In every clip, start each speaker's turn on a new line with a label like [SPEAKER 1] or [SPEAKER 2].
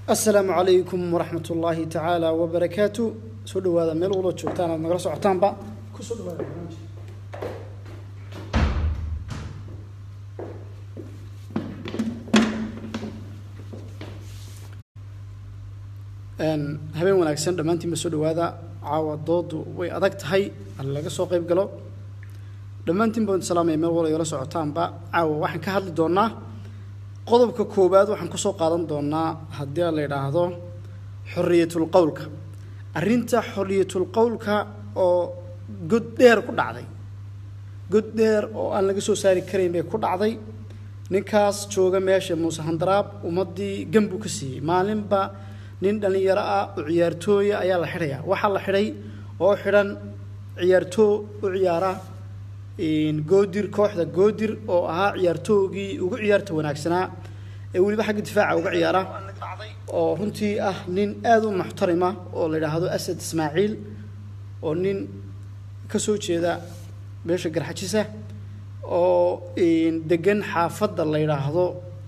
[SPEAKER 1] asalaamu calaykum waraxmat ullaahi tacaala wabarakaatu soo dhawaada meel waloo joogtaan aad nagala socotaanba kusoo dhawaada habeen wanaagsan dhammaantiinba soo dhawaada caawa doodu way adag tahay hal laga soo qayb galo dhammaantiin baan salaamaya meel walo igala socotaanba caawa waxaan ka hadli doonaa qodobka koowaad waxaan kusoo qaadan doonaa haddii la yidhaahdo xorriyatul qowlka arrinta xorriyatul qowlka oo god dheer ku dhacday god dheer oo aan laga soo saari karayn bay ku dhacday ninkaas jooga meesha muuse handaraab ummaddii gambuu ka siiyey maalinba nin dhallinyaro ah oo ciyaartooya ayaa la xidhayaa waxaa la xidhay oo xidhan ciyaartoo u ciyaara goodir kooxda goodir oo ahaa ciyaartoogii ugu ciyaarta wanaagsanaa ee weliba xagga difaaca uga ciyaara oo runtii ah nin aada u muxtarima oo la yidhaahdo asad ismaaciil oo nin ka soo jeeda beesha garxajisa oo degan xaafadda la yidhaahdo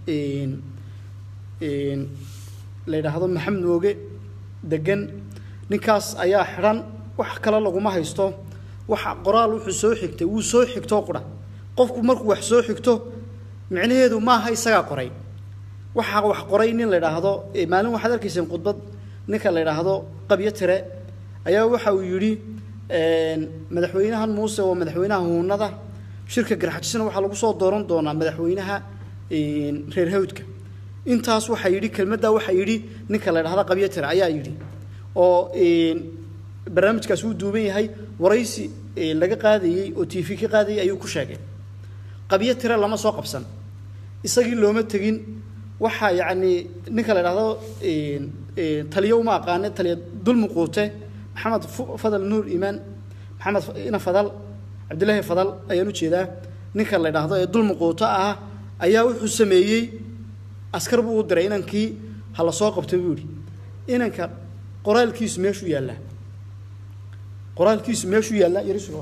[SPEAKER 1] la yidhaahdo maxamed mooge degan ninkaas ayaa xidhan wax kale laguma haysto waxa qoraal wuxuu soo xigtay wuu soo xigtoo qura qofku markuu wax soo xigto micnaheedu maaha isagaa qoray waxaa wax qoray nin la yidhaahdo maalin waxaad arkayseen khudbad ninka la yidhaahdo qabyo tire ayaa waxa uu yidhi madaxweynahan muuse waa madaxweynaha huunada shirka garxajisna waxaa lagu soo dooran doonaa madaxweynaha reer hawdka intaas waxaa yidhi kelmaddaa waxaa yidhi ninka la yidhahdo qabyo tire ayaa yidhi oo barnaamijkaas wuu duuban yahay waraysi laga qaadayey oo t v ka qaadayey ayuu ku sheegay qabyo tire lama soo qabsan isagii looma tegin waxaa yacni ninka la idhahdo taliyo uma aqaane taliya dulmi quute maxamed fadal nuur iimaan maxamed ina fadal cabdillaahi fadal ayaan u jeedaa ninka la idhaahdo ee dulmi quuto ah ayaa wuxuu sameeyey askar buu u diray inankii ha la soo qabto buu yidhi inanka qoraalkiisu meeshuu yaallaa qoraalkiisu meeshuu yaallaa yarisu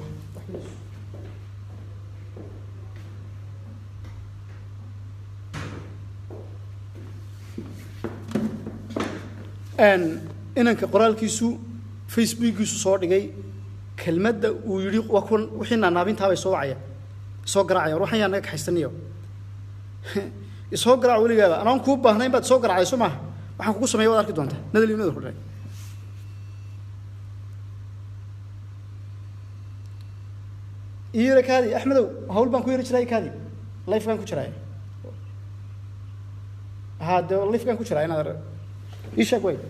[SPEAKER 1] inanka qoraalkiisu facebookiisu soo dhigay kelmadda uu yidhi waa kuwan wixii naanaabintaabay soo wacaya soo garaacaya war waxan yaa naga kaxaysaniyo isoo garaac weligaaba anaan kuu baahnayn baad isoo garaacayso maaha waxaan kugu sameeya waad arki doontaa nadal iyo nadal ku dharay iyara kaadi axmedow hawl baan ku yari jiray kaadi life baan ku jiray ha de life baan ku jiraa inaad ii sheeg way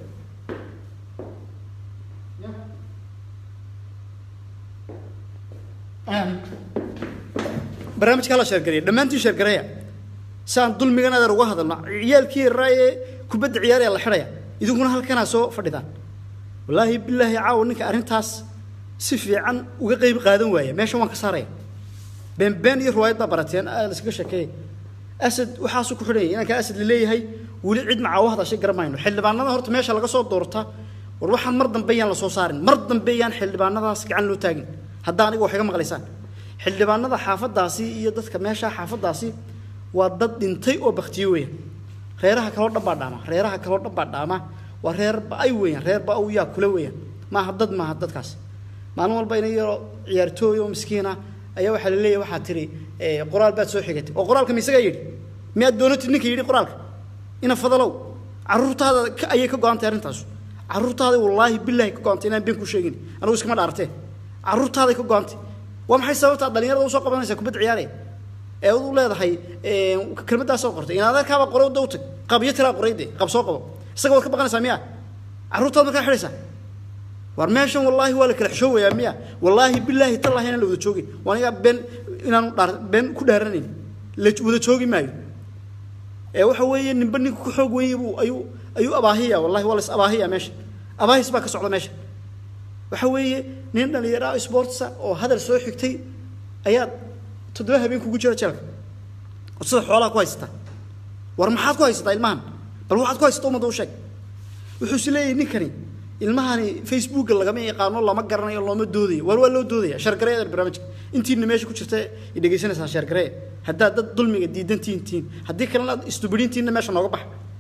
[SPEAKER 1] barnaamijka hala sheergareya dhammaantiin sheergareya si aan dulmigan adeer uga hadalno ciyaalkii yaraa ee kubadda ciyaaraya la xidhaya idinkuna halkanaa soo fadhidaan wallaahi bilaahi caawa ninka arrintaas si fiican uga qeyb qaadan waaya meeshan waan ka saaraya beenbeen iyo riwaayad baa barateen laskaga sheekeeyay asad waxaasuu ku xidhanyay inanka asad laleeyahay weli cid macaa u hadashay garamayno xildhibaanada horta meesha laga soo doorta war waxaan mar dambe yaan la soo saarin mar dambe yaan xildhibaanadaas gacan loo taagin haddaa aniga wax iga maqlaysaan xildhibaanada xaafadaasi iyo dadka meesha xaafadaasi waa dad dhintay oo baktiye weeyaan reeraha kaloo dhan baa dhaama reeraha kaloo dhan baa dhaama waa reer ba-ay weeyaan reer ba-aw yaa kula weeyaan maaha dad maaha dadkaas maalin walba ina yaro ciyaartooy oo miskiina ayaa waxaa la leeyahay waxaa tihi qoraal baad soo xigatay oo qoraalka ma isagaa yidhi miyaad doonatid ninka yidhi qoraalka ina fadalow carruurtaada ayay ka go-antay arrintaasu carruurtaada wallaahi bilaahi ka go-antay inaan been ku sheegin anigu iskama dhaartee carruurtaaday ka go-antay waa maxay sababtaa dhalinyarada usoo qabanaysaa kubadda ciyaaraya ee u leedahay kelmaddaasoo qortay in adeerkaaba qoray da u tag qabyo tiraa qoray de qab soo qabo isaga waad ka baqanaysaa miya carruurtaad markaa xidhaysaa war meeshan wallaahi waa la kala xishoowayaa miya wallaahi bilaahi tallaahi inaan la wada joogin waa anigaa been inaanu dhaar been ku dhaaranayn la wada joogi maayo ee waxa weeye ninba ninka ku xoog weeye buu ayuu ayuu abaahiya wallahi waa la is abaahiya meesha abaahis baa ka socda meesha waxa weeye nin dhalinyaro sportsa oo hadal soo xigtay ayaad toddoba habeen kugu jira jeelka oo sida xoolaha ku haysataa war maxaad ku haysataa ilmahan bal waxaad ku haysataa ummadda u sheeg wuxuu is leeyahay ninkani ilmahani facebooka lagama yaqaano lama garanayo looma doodayo waar waa loo doodaya shargareeda barnaamijka intiina meesha ku jirta i dhegaysanaysaa shargaree haddaad dad dulmiga diidantiin tihiin haddii kalena aad istubidintiinna meesha nooga baxa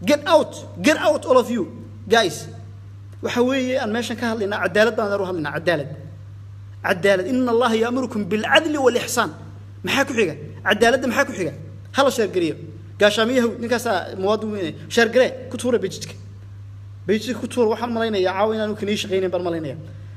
[SPEAKER 1] get out get out all of you guys waxa weeye aan meeshan ka hadlaynaa cadaalad baan u hadlaynaa cadaalad cadaalad ina allaha yaamurukum bilcadli walixsaan maxaa ku xiga cadaaladda maxaa ku xiga hala sheergeliyo gaashaamiyahu ninkaasaa muwaadin weyne sheergare ku tuura bejidka bejidka ku tuura waxaan malaynayaa caawa inaanu kanii shaqaynayn baan malaynaya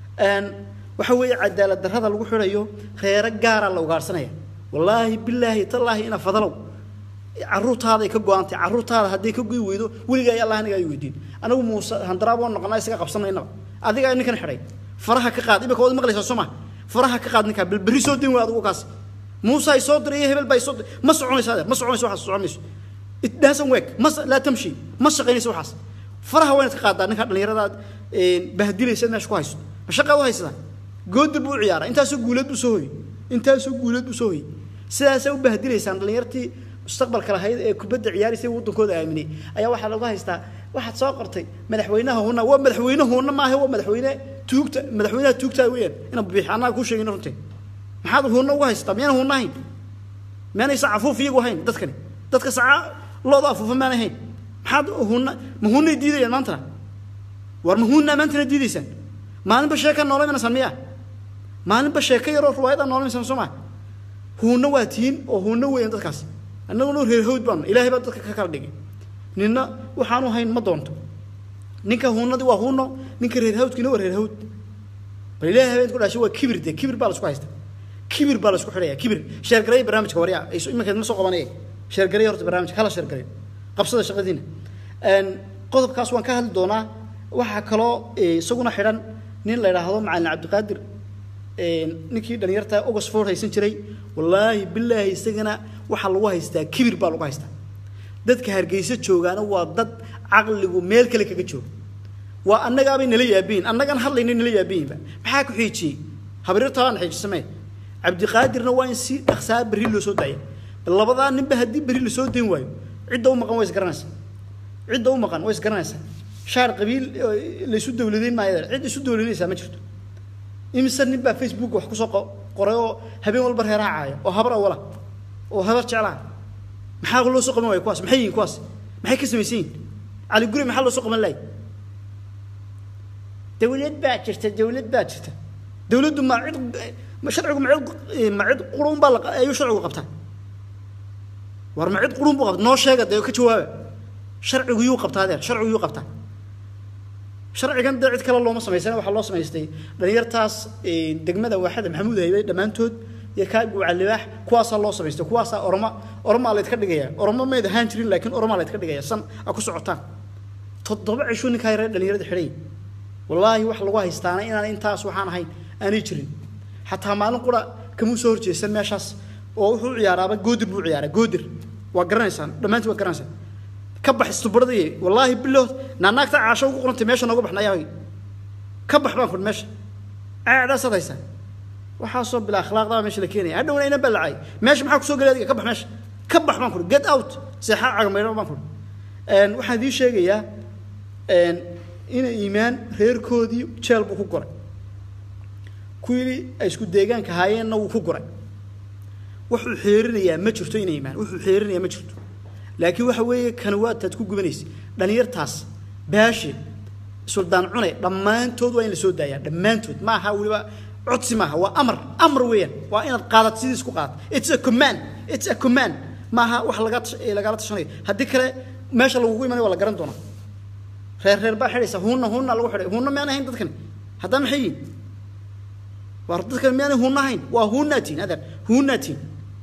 [SPEAKER 1] waxa weeye cadaalad darrada lagu xidhayo reero gaaraa la ugaarsanaya wallaahi bilaahi tallaahi ina fadalow caruurtaaday ka go-antay caruurtaada hadday ka goy weydo weligaa allah aniga ay weydiin anagu muuse handaraab waan noqonaa isaga qabsanaynaba adigaa ninkan xidhay faraha ka qaad imika waad maqlaysaa soo ma faraha ka qaad ninkaa berri soo din wey adigu kaas muuse ay soo diray iyo hebel baa soo diray ma soconaysa adeer ma soconayso waxaas socon mayso it doesn't work ma laa tamshi ma shaqaynayso waxaas faraha waa inaad ka qaadaa ninkaa dhallinyaradaad bahdilaysa meesha ku hayso ma shaqaad u haysataa goodir buu u ciyaaraa intaasoo guuleed buu soo hoyey intaasoo guuleed buu soo hoyey sidaasaa u bahdilaysaan dhallinyartii mustaqbalka lahayd ee kubadda ciyaaraysa waddankooda aaminay ayaa waxaa lagu haystaa waxaad soo qortay madaxweynaha hunna waa madaxweyne hunna maaha waa madaxweyne tuugta madaxweynaha tuugtaa weeyaan inaan biix annaga kuu sheegin runtii maxaad hunna ugu haystaa miyaan hunna ahayn miyaanay sacafuuf iyagu ahayn dadkani dadka saca looda afuufa miyaanay ahayn maxaad hunna ma hunnay diidayaan maantana war ma hunnaa maantana diidaysaan maalinba sheeka noolamaysaan miyaa maalinba sheeko yaroo ruwaayada noolamaysaan soo maa hunna waa tihiin oo hunna weeyaan dadkaasi annaguna reer hawd baanu ilaahay baa dadka ka kala dhigay ninna waxaanu hayn ma doonto ninka huunadii waa huuno ninka reer hawdkiina waa reer hawd bal ilaahay habeenku dhashay waa kibir dee kibir baa laisku haysta kibir baa laisku xidhaya kibir sheergaray barnaamijka waryaa iminkeed ma soo qabanaya sheergaray horta barnaamijka hala sheergaray qabsada shaqadiina qodobkaas waan ka hadli doonaa waxaa kaloo isaguna xidhan nin la yidhaahdo macalin cabdiqaadir ninkii dhalinyarta oxford haysan jiray wallaahi bilaahi isagana waxaa lagu haystaa kibir baa lagu haystaa dadka hargeysa joogaana waa dad caqligu meel kale kaga jooga waa annagaabay nala yaabiyin annagaan hadlayna nala yaabiyinba maxaa ku xiijiyey habriirtaabaan xiijisamee cabdiqaadirna waa in si dhaqsaa berri loo soo daaya labadaa ninba haddii berri lasoo dayn waayo cidda u maqan waa isgaranaysaa cidda u maqan waa isgaranaysaa shaar qabiil laysu dowladeyn maayo cid isu dowladeynaysaa ma jirto imise nin baa facebook wax kusoo qoray oo habeen walba reeraha caaya oo habar awala oo habar jeclaa maxaa loo soo qaban waaya kuwaas maxay yihin kuwaas maxay ka samaysan yihin cali guri maxaa loo soo qaban lahay dawlad baa jirta dawlad baa jirta dawladdu ma cid sharcigu ma cid ma cid qurun baa ayuu sharcigu qabtaa war ma cid qurun buu qabta noo sheega dee ka jawaaba sharcigu yuu qabtaa adeer sharcigu yuu qabtaa sharcigan dee cid kale looma samaysana waxaa loo samaystay dhalinyartaas degmada waaxada maxamuud haybe dhammaantood iyo kaa guucalibaax kuwaasaa loo samaystay kuwaasaa oroma oromaa laydka dhigaya oromo mayd ahaan jirin laakiin oromaa laydka dhigaya san a ku socotaan toddoba cisho ninkaa yaree dhalinyarada xidhay wallaahi wax lagu haystaana inaan intaas waxaan ahayn aanay jirin xataa maalin qura kamuu soo horjeesan meeshaas oo wuxuu ciyaaraaba goodir buu ciyaaraa goodir waa garanaysaan dhammaantiin waa garanaysaan ka bax istubaradaye wallaahi bilood naanaagta caasho ugu qorantay meesha nooga baxna ayaa ka bax baan kudhi meesha aadaasaad haysaa waxaasoo bila akhlaaqdaa meesha la keenaya hadhowna ina balacay meesha maxaa kusoo gelay adiga ka bax meesha ka bax baan kudhi get out seexaa cagamayro baan kudhi waxaan idiin sheegayaa ina iimaan reerkoodii jeel buu ku goray kuwii ay isku deegaanka haayeenna wuu ku goray wuxuu xeerinayaa ma jirto ina iimaan wuxuu xeerinayaa ma jirto laakiin waxa weeye kanawaadtaad ku gubanaysa dhalinyartaas baashe suldaan cune dhammaantood waa in la soo daayaa dhammaantood ma aha weliba codsi maaha waa amar amar weeyaan waa inaad qaadad sidiis ku qaadad it's a command it's a command maaha wax laga lagala tashanayo haddii kale meesha lagugu imanayo waa la garan doonaa reer reer baa xidhaysa huunna huunna lagu xidhay huunna miyaan ahayn dadkani haddaa maxay yihin war dadkani miyaanay huunna ahayn waa huunnaatiin adeer huunnaatiin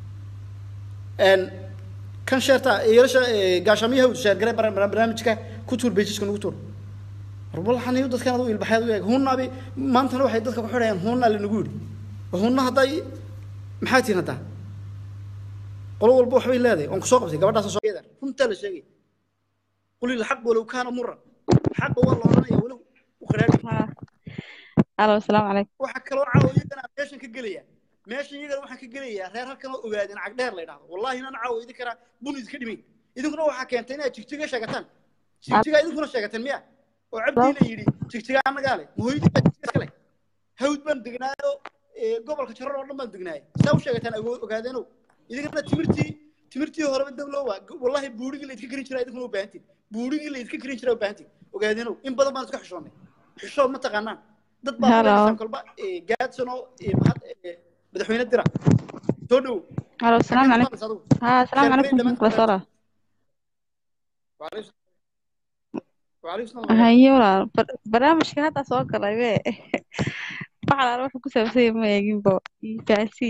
[SPEAKER 1] kan sheerta yeelasha gaashaamiyaha sheergare barnaamijka ku tuur bejiska nagu tuur warbalxaniyo dadkan adu ilbaxeed u eeg huunnaabi maantana waxay dadka ku xidhayaan huunnaa lanagu yidhi huunna hadday maxaa tihin haddaa qolo walba waxbay leedahay waan kusoo qabtay gabadhaas soo runtaa la sheegay qul ilxaq walow kaana muran xaqa waa la odhanaya walow u qaraadhi
[SPEAKER 2] alo asalaamu calaykum
[SPEAKER 1] waxaa kaloo caawa iyagana meeshan ka gelaya meeshan iyagana waxaan ka gelayaa reer halkan oo ogaadeen cagdheer la yidhahdo wallahi inaan caawa idin karaa bun idinka dhimayn idinkuna waxaa keentay inaad jigjiga sheegataan jigjiga idinkuna sheegateen miya oo cabdii la yidhi jigjiga annagaa leh mahooyadii baa jigjiga iska leh hawd baan degnaayo gobolka jarar oo dhan baan degnaayay saa u sheegataan ogaadeenow idinkana timirtii timirtii horeba dablo waa wallahi buurigii la idka karin jiraa idinkuna u baahantiin buurigii la idka karin jiraa u baahantiin ogaadinow in badan baan iska xishoonnay xishood ma taqaanaan dad baa
[SPEAKER 2] Hello.
[SPEAKER 1] fadhiisaan kolba eh, gaadsanoo eh, mahad- eh, madaxweyne dira soo dhow
[SPEAKER 2] halo asalaamu calaykum
[SPEAKER 1] adigu
[SPEAKER 2] ها السلام
[SPEAKER 1] Sheer
[SPEAKER 2] عليكم
[SPEAKER 1] Grey
[SPEAKER 2] ورحمة الله وبركاته
[SPEAKER 1] وعليكم وعليكم السلام
[SPEAKER 2] هاي ولا برنامجka hadda soo galay be waxa la wuxuu ku saabsan yahay ma eegin bo faasi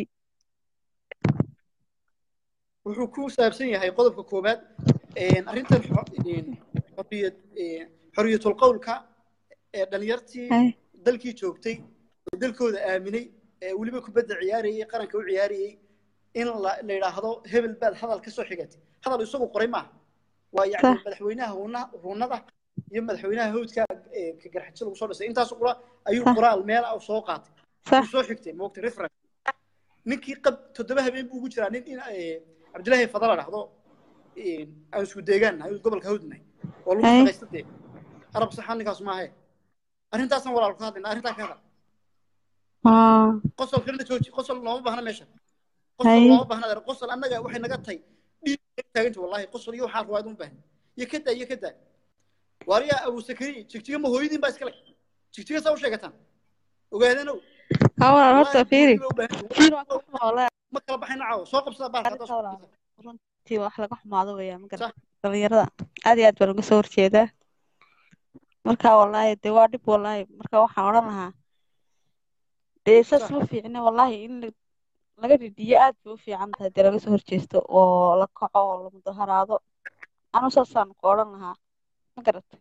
[SPEAKER 1] wuxuu ku saabsan yahay qodobka koowaad een, arrintan xo- een, xorriyad een, xorriyatul qowlka ee dhalinyartii
[SPEAKER 2] hay
[SPEAKER 1] dalkii joogtay oo dalkooda aaminay ee weliba kubadda ciyaarayay qaranka u ciyaarayay in la la yidhaahdo hebel baad hadal ka soo xigatay hadal isagu qoray maaha waa yacni
[SPEAKER 2] Sax.
[SPEAKER 1] madaxweynaha huuna- huunada iyo madaxweynaha hawdka ee ka garxajso lagu soo dhisay intaas qura ayuu
[SPEAKER 2] Sax.
[SPEAKER 1] qoraal meel ah soo qaatay
[SPEAKER 2] صح
[SPEAKER 1] uu soo xigtay moogtay reference ninkii qab toddoba habeen buu ugu jiraa nin in eh, cabdilaahi fadala dhahdo eh, aan isku deegaan nahay gobolka hawdnahay oo lagu
[SPEAKER 2] Ay.
[SPEAKER 1] shaqaysta dee arab saxan ninkaas maahe arrintaasaan walaal ka hadlayna arrintaa ka hadal
[SPEAKER 2] اه
[SPEAKER 1] qosol kalena jooji qosol looma baahna meesha
[SPEAKER 2] Hay.
[SPEAKER 1] qosol looma baahna adeer qosol annaga waxay naga tahay dhiig taaganta wallahi qosol iyo waxaa ruwaad uma baahna iyo ka daa iyo ka daa waariyaa abu sakari jigjiga ma hooyadiin baa iskale jigjiga saa u sheegataan ogaadanow
[SPEAKER 2] ها ولا horta
[SPEAKER 1] Wallahi,
[SPEAKER 2] fiiri
[SPEAKER 1] hooyadii baa u baahan tahay.
[SPEAKER 2] fiiri waa ka xumaa
[SPEAKER 1] ma kala baxayna caawa soo qabsada baalka haddaa soo
[SPEAKER 2] Arrinta
[SPEAKER 1] qabsada.
[SPEAKER 2] runtii wax laga xumaado weeyaan ma
[SPEAKER 1] Sax.
[SPEAKER 2] garata dhalinyarada aad iyo aad baan uga soo horjeedaa marka wallaahi dee waa dhib wallaahi marka waxaan odhan lahaa dee saas
[SPEAKER 1] Sax.
[SPEAKER 2] ma fiicne wallaahi in la- laga dhidiyo aad bay u fiican tahay dee laga soo horjeesto oo la kaco oo la mudaharaado anu saasaan ku odhan lahaa ma garatay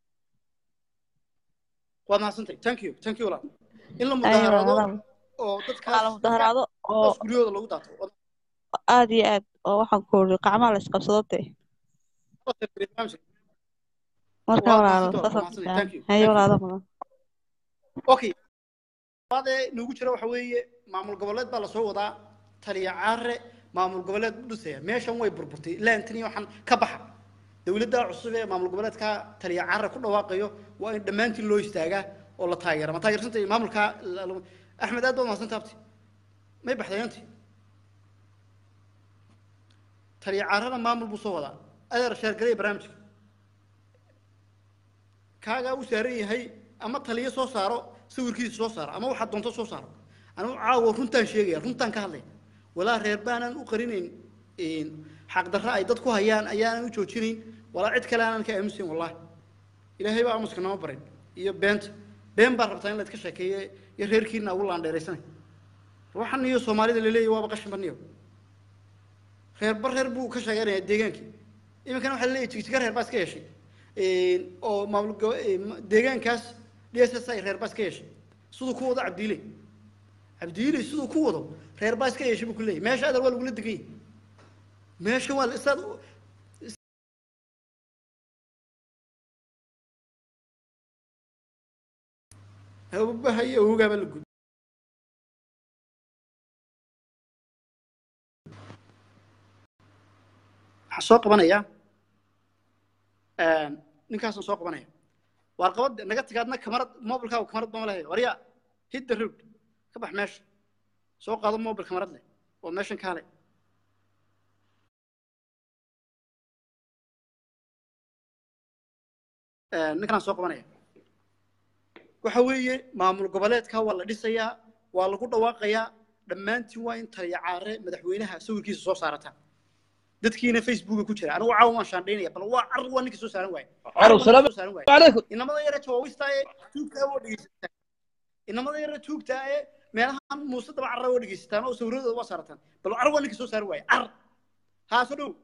[SPEAKER 1] waad mahadsantahay thank you thank you walaal in la
[SPEAKER 2] Ayo,
[SPEAKER 1] mudaharaado
[SPEAKER 2] walaal.
[SPEAKER 1] oo
[SPEAKER 2] Waxaa la
[SPEAKER 1] dadkaas
[SPEAKER 2] mudaharaado oo
[SPEAKER 1] dadkaas guryahooda lagu daato Waad
[SPEAKER 2] aad iyo aad oo waxaan ku uri gacmaha la isqabsado dee
[SPEAKER 1] mahadsantahay barnaamijka.
[SPEAKER 2] marka
[SPEAKER 1] Waa
[SPEAKER 2] walaalo
[SPEAKER 1] mahadsantahay, waa
[SPEAKER 2] saasaan
[SPEAKER 1] mahadsantahay.
[SPEAKER 2] fiican
[SPEAKER 1] Thank you,
[SPEAKER 2] hayo
[SPEAKER 1] thank you.
[SPEAKER 2] walaalo mudan
[SPEAKER 1] okay labaadee noogu jira waxa weeye maamul goboleed baa lasoo wadaa taliya caare maamul goboleed u dhisaya meeshan way burburtay laantini waxaan ka baxa dowladda cusub ee maamul goboleedka taliya caare ku dhawaaqayo waa in dhammaantiin loo istaagaa oo la taageera ma taageersantay maamulka la- la- axmed aad baad mahadsantahay abti may baxday anti taliya caarena maamul buu soo wadaa adeer sheergalay barnaamijka kaagaa u saaran yahay ama taliyo soo saaro sawirkiisa soo saaro ama waxaad doonto soo saaro anigu caawa runtaan sheegaya runtaan ka hadlaya walaa reer baanaan u qarinayn xaqdarra ay dad ku hayaan ayaanan u joojinayn walaa cid kale aanan ka aamusayn wallahi ilaahay baa aamuska nama barin iyo beenta been baa rabtaa in la iska sheekeeye iyo reerkiina ugu laandheeraysanay waxan iyo soomaalida laleeyahy waaba qashin baniyo reerba reer buu ka sheeganaya deegaankii iminkana waxaa laleeyahy jigjiga reer baa iska yeeshay oo maamul go- eh, ma- deegaankaas d s s i reer baa iska yeeshay siduu ku wado cabdiile cabdiile siduu ku wado reer baa iska yeeshay buu ku leeyahy meesha adar waa lagula degan yahay meesha waa la- isaad abahay awoogaaba la gud waxaan soo qabanaya ninkaasaan soo qabanaya waar qabad naga tigaadna kamarad mobilkaaga kamarad bama lehay warya hit the road ka bax meesha soo qaado mobil kamarad leh oo meeshan kaale ninkanaan soo qabanaya waxa weeye maamul goboleedka waa la dhisayaa waa lagu dhawaaqayaa dhammaantiin waa in taliya caare madaxweynaha sawirkiisa soo saarataan dadkiina facebooka ku jira anigu caawa waan shaandhaynaya bal waa car waa ninka soo saaran waaye
[SPEAKER 3] Carow, salaam
[SPEAKER 1] soo saaran waaye
[SPEAKER 3] عليكم
[SPEAKER 1] inamada yara jawaabista ee tuugta oo dhegeysataan inamada yara tuugta ee meelahan muuse daba carra oo dhegeysataan oo sawirradooda waa saarataan bal car waa ninka soo saaran waaye car haa soo dhow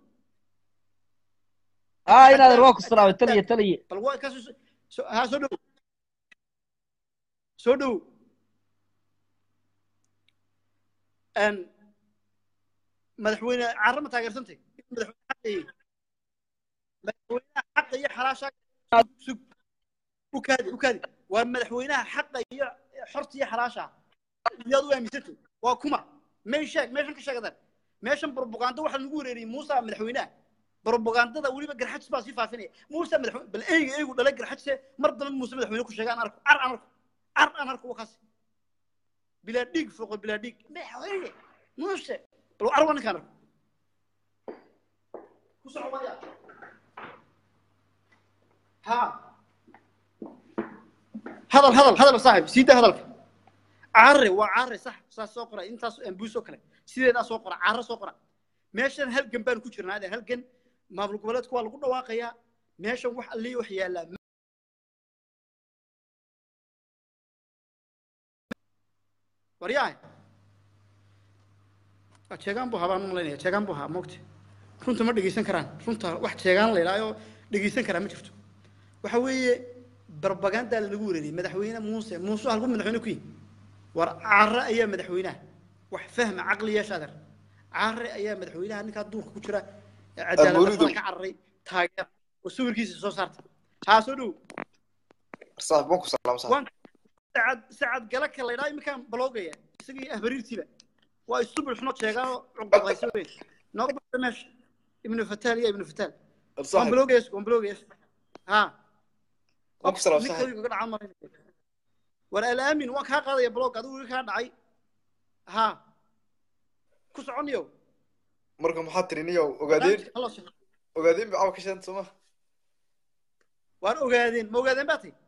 [SPEAKER 3] اه هنا الواقع الصراحه تلي تلي
[SPEAKER 1] bal waa kaas soo- haa soo dhow soo dhow Een, madaxweyne carra ma taageersantay madaxweyne xaqa iyo- madaxweynaha xaqa iyo xalaasha sug u kaadi u kaadi waa madaxweynaha xaqa iyo xorta iyo xalaasha iyaad u aaminsantay waa kuma meel sheeg meeshan ka sheegadaan meeshan propaganda waxaa lagu wereeriyey muusa madaxweynaha propagandada weliba garxajis baa sii faafinaya muusa madaxweyne bal eyga eygu dhalay garxajise mar dambe muuse madaxweyne ku sheega aan arko car aan arko car aan arko waa kaas bilaa dhiig foqo bilaa dhiig madaxweyne muuse bal car waa ninkaan arko ku soco waya ha hadal hadal hadal saaxib sii daa hadalka caare waa caare sax saas soo qora intaas ambuus oo kale sideedaa soo qora caare soo qora meeshan halgan baan ku jirnaa ade halgan maamul goboleedku waa lagu dhawaaqayaa meeshan wax allii wax yaallaa waryahay jeegaan buu habaan malaynaya jeegaan buu haa moogta runta ma dhegeysan karaan runta wax jeegaan la yidhaahyo dhegeysan karaa ma jirto waxa weeye barbagandaa lanagu wareeriyey madaxweyne muuse muuse halku madaxweyne ku yihi war caare ayaa madaxweynaha wax fahma caqli yeesha adeer caare ayaa madaxweynaha ninkaa duurka ku jira ee cadaaladda ka cararay taageer oo sawirkiisa soo saarta haa soo dhow
[SPEAKER 4] saaxib waan ku salaam saaxib
[SPEAKER 1] waan sacad sacad galaka la yidhaha iminkaan baloogaya isagii ahbariirtiiba waa isubul xuno sheegaanoo cuqdaqaysa weyn nooga baxda meesha ibnu fataal iyo ibnu fataal waan
[SPEAKER 4] saaxib
[SPEAKER 1] baloogaya waan baloogaya haa
[SPEAKER 4] waan ku salaam
[SPEAKER 1] ninka
[SPEAKER 4] saaxib
[SPEAKER 1] iga dhaca marinaya war alaamin waan kaa qaadaya blog adigu iga kaa dhacay haa ku soconayo
[SPEAKER 4] marka maxaa tiri niyow ogaadeen
[SPEAKER 1] Hallo, sheekh.
[SPEAKER 4] ogaadeen ba cawa ka sheeganta sooma
[SPEAKER 1] waan ogaadeen ma ogaadeen baa tay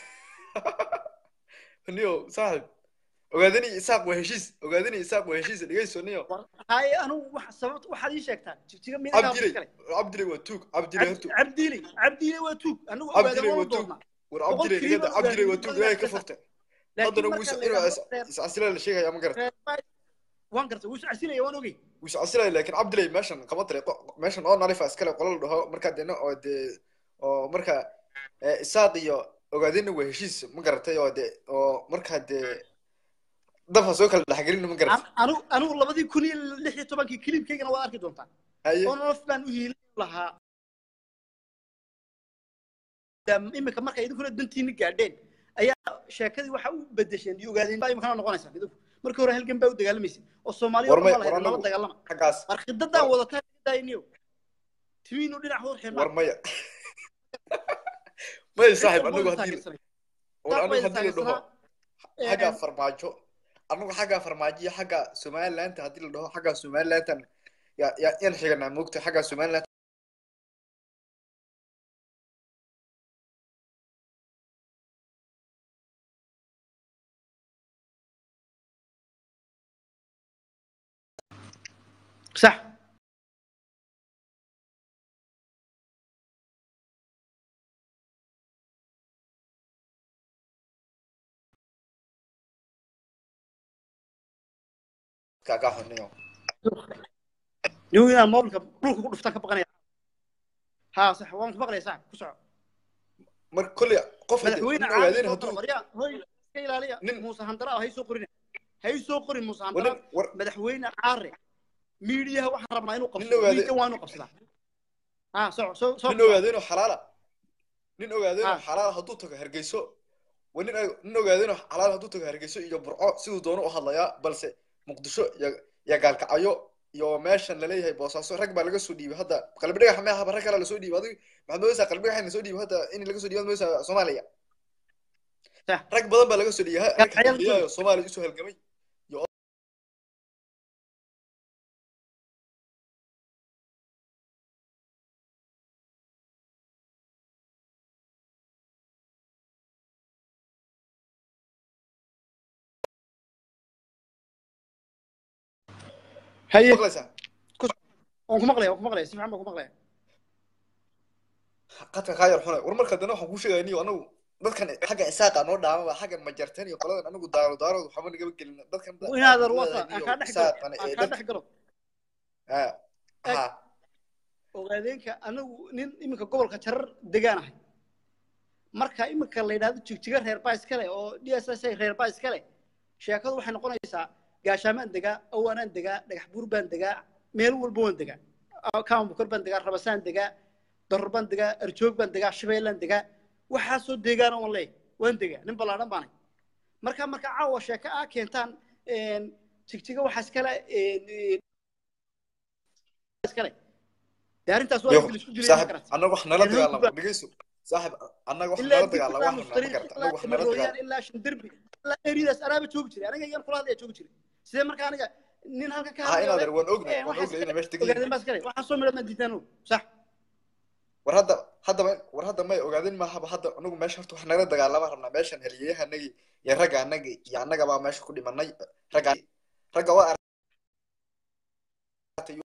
[SPEAKER 4] niyow saaxib ogaadeen iyo isaaq waa heshiis ogaadeen iyo isaaq waa heshiis dhegeyso niyo
[SPEAKER 1] haye anigu wax sababta waxaad ii sheegtaa jigjiga midagaa
[SPEAKER 4] cabdiley
[SPEAKER 1] kale
[SPEAKER 4] cabdiley waa tuug cabdiley hortu
[SPEAKER 1] cabdiiley cabdiiley waa tuug anigu
[SPEAKER 4] Cabdiiley
[SPEAKER 1] ogaadeen
[SPEAKER 4] waa
[SPEAKER 1] waan
[SPEAKER 4] tuug.
[SPEAKER 1] doonaa
[SPEAKER 4] war
[SPEAKER 1] boqol
[SPEAKER 4] cabdiley
[SPEAKER 1] keliya
[SPEAKER 4] nigada
[SPEAKER 1] baan
[SPEAKER 4] cabdiley waa
[SPEAKER 1] ogaadeen,
[SPEAKER 4] tuug
[SPEAKER 1] adigaa
[SPEAKER 4] ilaahay ka
[SPEAKER 1] sheegtaa.
[SPEAKER 4] fogtay
[SPEAKER 1] laakiin
[SPEAKER 4] haddana
[SPEAKER 1] marka
[SPEAKER 4] wuu
[SPEAKER 1] la
[SPEAKER 4] inuu
[SPEAKER 1] yidhaahdo reer-
[SPEAKER 4] iscasilaa la sheegaya ma garata
[SPEAKER 1] reer baa- waan gartay wuu iscasilaya waan ogey
[SPEAKER 4] wuu iscasilaya laakiin cabdiley meeshan kama tiri meeshan oo narifa iskale qola la dhaho markaa deena oo dee oo marka eh, isaaq iyo ogaadeenna waa heshiis ma garatay oo de oo markaa dee dafa soo kala dhexgelina ma garatay
[SPEAKER 1] An- anigu anigu labadii kun iyo lix iyo tobankii kilibkaygana waad arki doontaa
[SPEAKER 4] haye
[SPEAKER 1] oo nolof baan u hiilin lahaa Dam- imika marka idinkuna dantiini gaadheen ayaa sheekadii waxa u bedesheen iyo ogaadeen baa imikana noqonaysaa idinku markii hore halgan baa u dagaalamaysa oo soomaaliya
[SPEAKER 4] War
[SPEAKER 1] oo
[SPEAKER 4] may-
[SPEAKER 1] dhan baa
[SPEAKER 4] war
[SPEAKER 1] lahayd laba
[SPEAKER 4] anagu-
[SPEAKER 1] dagaalama
[SPEAKER 4] xaggaas
[SPEAKER 1] war khidadaan wadataa daayniyo timiinu dhinac hor
[SPEAKER 4] war
[SPEAKER 1] xirnaa
[SPEAKER 4] maya maya saaxib anagu haddii war anagu haddii la dhaho xagga farmaajo anagu xagga farmaajo iyo xagga somaliland haddii la dhaho xagga somalilandan ya ya yaan xiganaa moogta xagga somaliland
[SPEAKER 1] sax
[SPEAKER 4] kaaga xuniyo
[SPEAKER 1] nigu inaan mobilka dhulka ku dhuftaan ka baqanaya haa sax waan ku maqlaya sax ku soco
[SPEAKER 4] mar kolley qof
[SPEAKER 1] madaxweyne
[SPEAKER 4] nin ogaadeen
[SPEAKER 1] caadi
[SPEAKER 4] hadduu
[SPEAKER 1] waryaa hoy iska ilaaliya
[SPEAKER 4] Nin-
[SPEAKER 1] muuse handara hay soo qorin hay soo qorin muuse
[SPEAKER 4] war
[SPEAKER 1] handara
[SPEAKER 4] nin war
[SPEAKER 1] madaxweyne caare miidiyaha waxaan rabnaa inuu
[SPEAKER 4] Nin
[SPEAKER 1] qabsado
[SPEAKER 4] ogaade-
[SPEAKER 1] miidiya waa inuu qabsadaa haa soo soo soo
[SPEAKER 4] nin ogaadeenoo xalaala nin ogaadeenoo
[SPEAKER 1] Ah.
[SPEAKER 4] xalaala hadduu tago hargeyso wa nin nin ogaadeenoo xalaala hadduu tago hargeyso iyo burco siduu doono u hadlayaa balse muqdisho iyo iyo gaalkacyo iyo meeshan laleeyahay boosaaso rag baa laga soo dhiibay hadda qalbi dhagax ma ahaba rag kale lasoo dhiibay adigu maxaad moodaysaa qalbi dhagax in lasoo dhiibay hadda in laga soo dhiibay moodaysaa soomaaliya
[SPEAKER 1] Sah.
[SPEAKER 4] rag badan baa laga soo dhiibay rag
[SPEAKER 1] Gaalkacyo la
[SPEAKER 4] xildhibaanyo soomaaliya usoo halgamay
[SPEAKER 1] haye
[SPEAKER 4] maqlaysaa
[SPEAKER 1] waan ku maqlaya waan ku maqlaya si fiican baan ku maqlaya
[SPEAKER 4] qadka kaa yar xunay war marka dana waxaan kuu sheegaya niyo anagu dadkan xagga isaaqa noo dhaama baa xagga majartan iyo qoladan anagu daaro daarood waxba nagama gelin dadkan
[SPEAKER 1] inaadan wasa aan kaa dhex galo aan kaa dhex galo
[SPEAKER 4] ha
[SPEAKER 1] ogaadeenka anagu nin iminka gobolka jarar degaan ahay marka iminka la yidhahdo jigjiga reer baa iskale oo d s s reer baa iskale sheekadu waxay noqonaysaa gaashaamaan degaa awaanaan degaa dhagax buur baan degaa meel walba waan degaa kaama bukar baan degaa rabasaan degaa doror baan degaa arjoog baan degaa shabeellaan degaa waxaasoo deegaana waan leeyahay waan degaa nin ballaadhan baanay marka marka caawa sheeko ah keentaan jigjiga waxaa iskale iskale dee arrintaas waa la isku jiray ma
[SPEAKER 4] saaxib
[SPEAKER 1] karata
[SPEAKER 4] annaga wax nala dagaalamo dhegeyso saaxib annaga wax nala dagaalamo
[SPEAKER 1] ilaa
[SPEAKER 4] wax nala karta annaga wax nala
[SPEAKER 1] marooyaan
[SPEAKER 4] dagaalamo
[SPEAKER 1] ilaa shandarbi ilaa eridaas anaaba joogi jiray aniga iyan kula hadlaya joogi jiray sidee marka aniga nin halkan ka
[SPEAKER 4] ha inaad
[SPEAKER 1] hadlayo
[SPEAKER 4] waan ognahay
[SPEAKER 1] Eh,
[SPEAKER 4] waan
[SPEAKER 1] waxaas
[SPEAKER 4] ognahay inay meesha degan
[SPEAKER 1] ogaadeen
[SPEAKER 4] yihiin
[SPEAKER 1] baa iskale waxaa soo midhaad ma diidaan og sax
[SPEAKER 4] war hadda haddaba war hadda may ogaadin mahaba hadda anagu meesha horta wax nagala dagaalama rabnaa meeshan heliyayahanagii iyo ragga anagii iyo annaga baa meesha ku dhimanay ragga ragga waa aragtay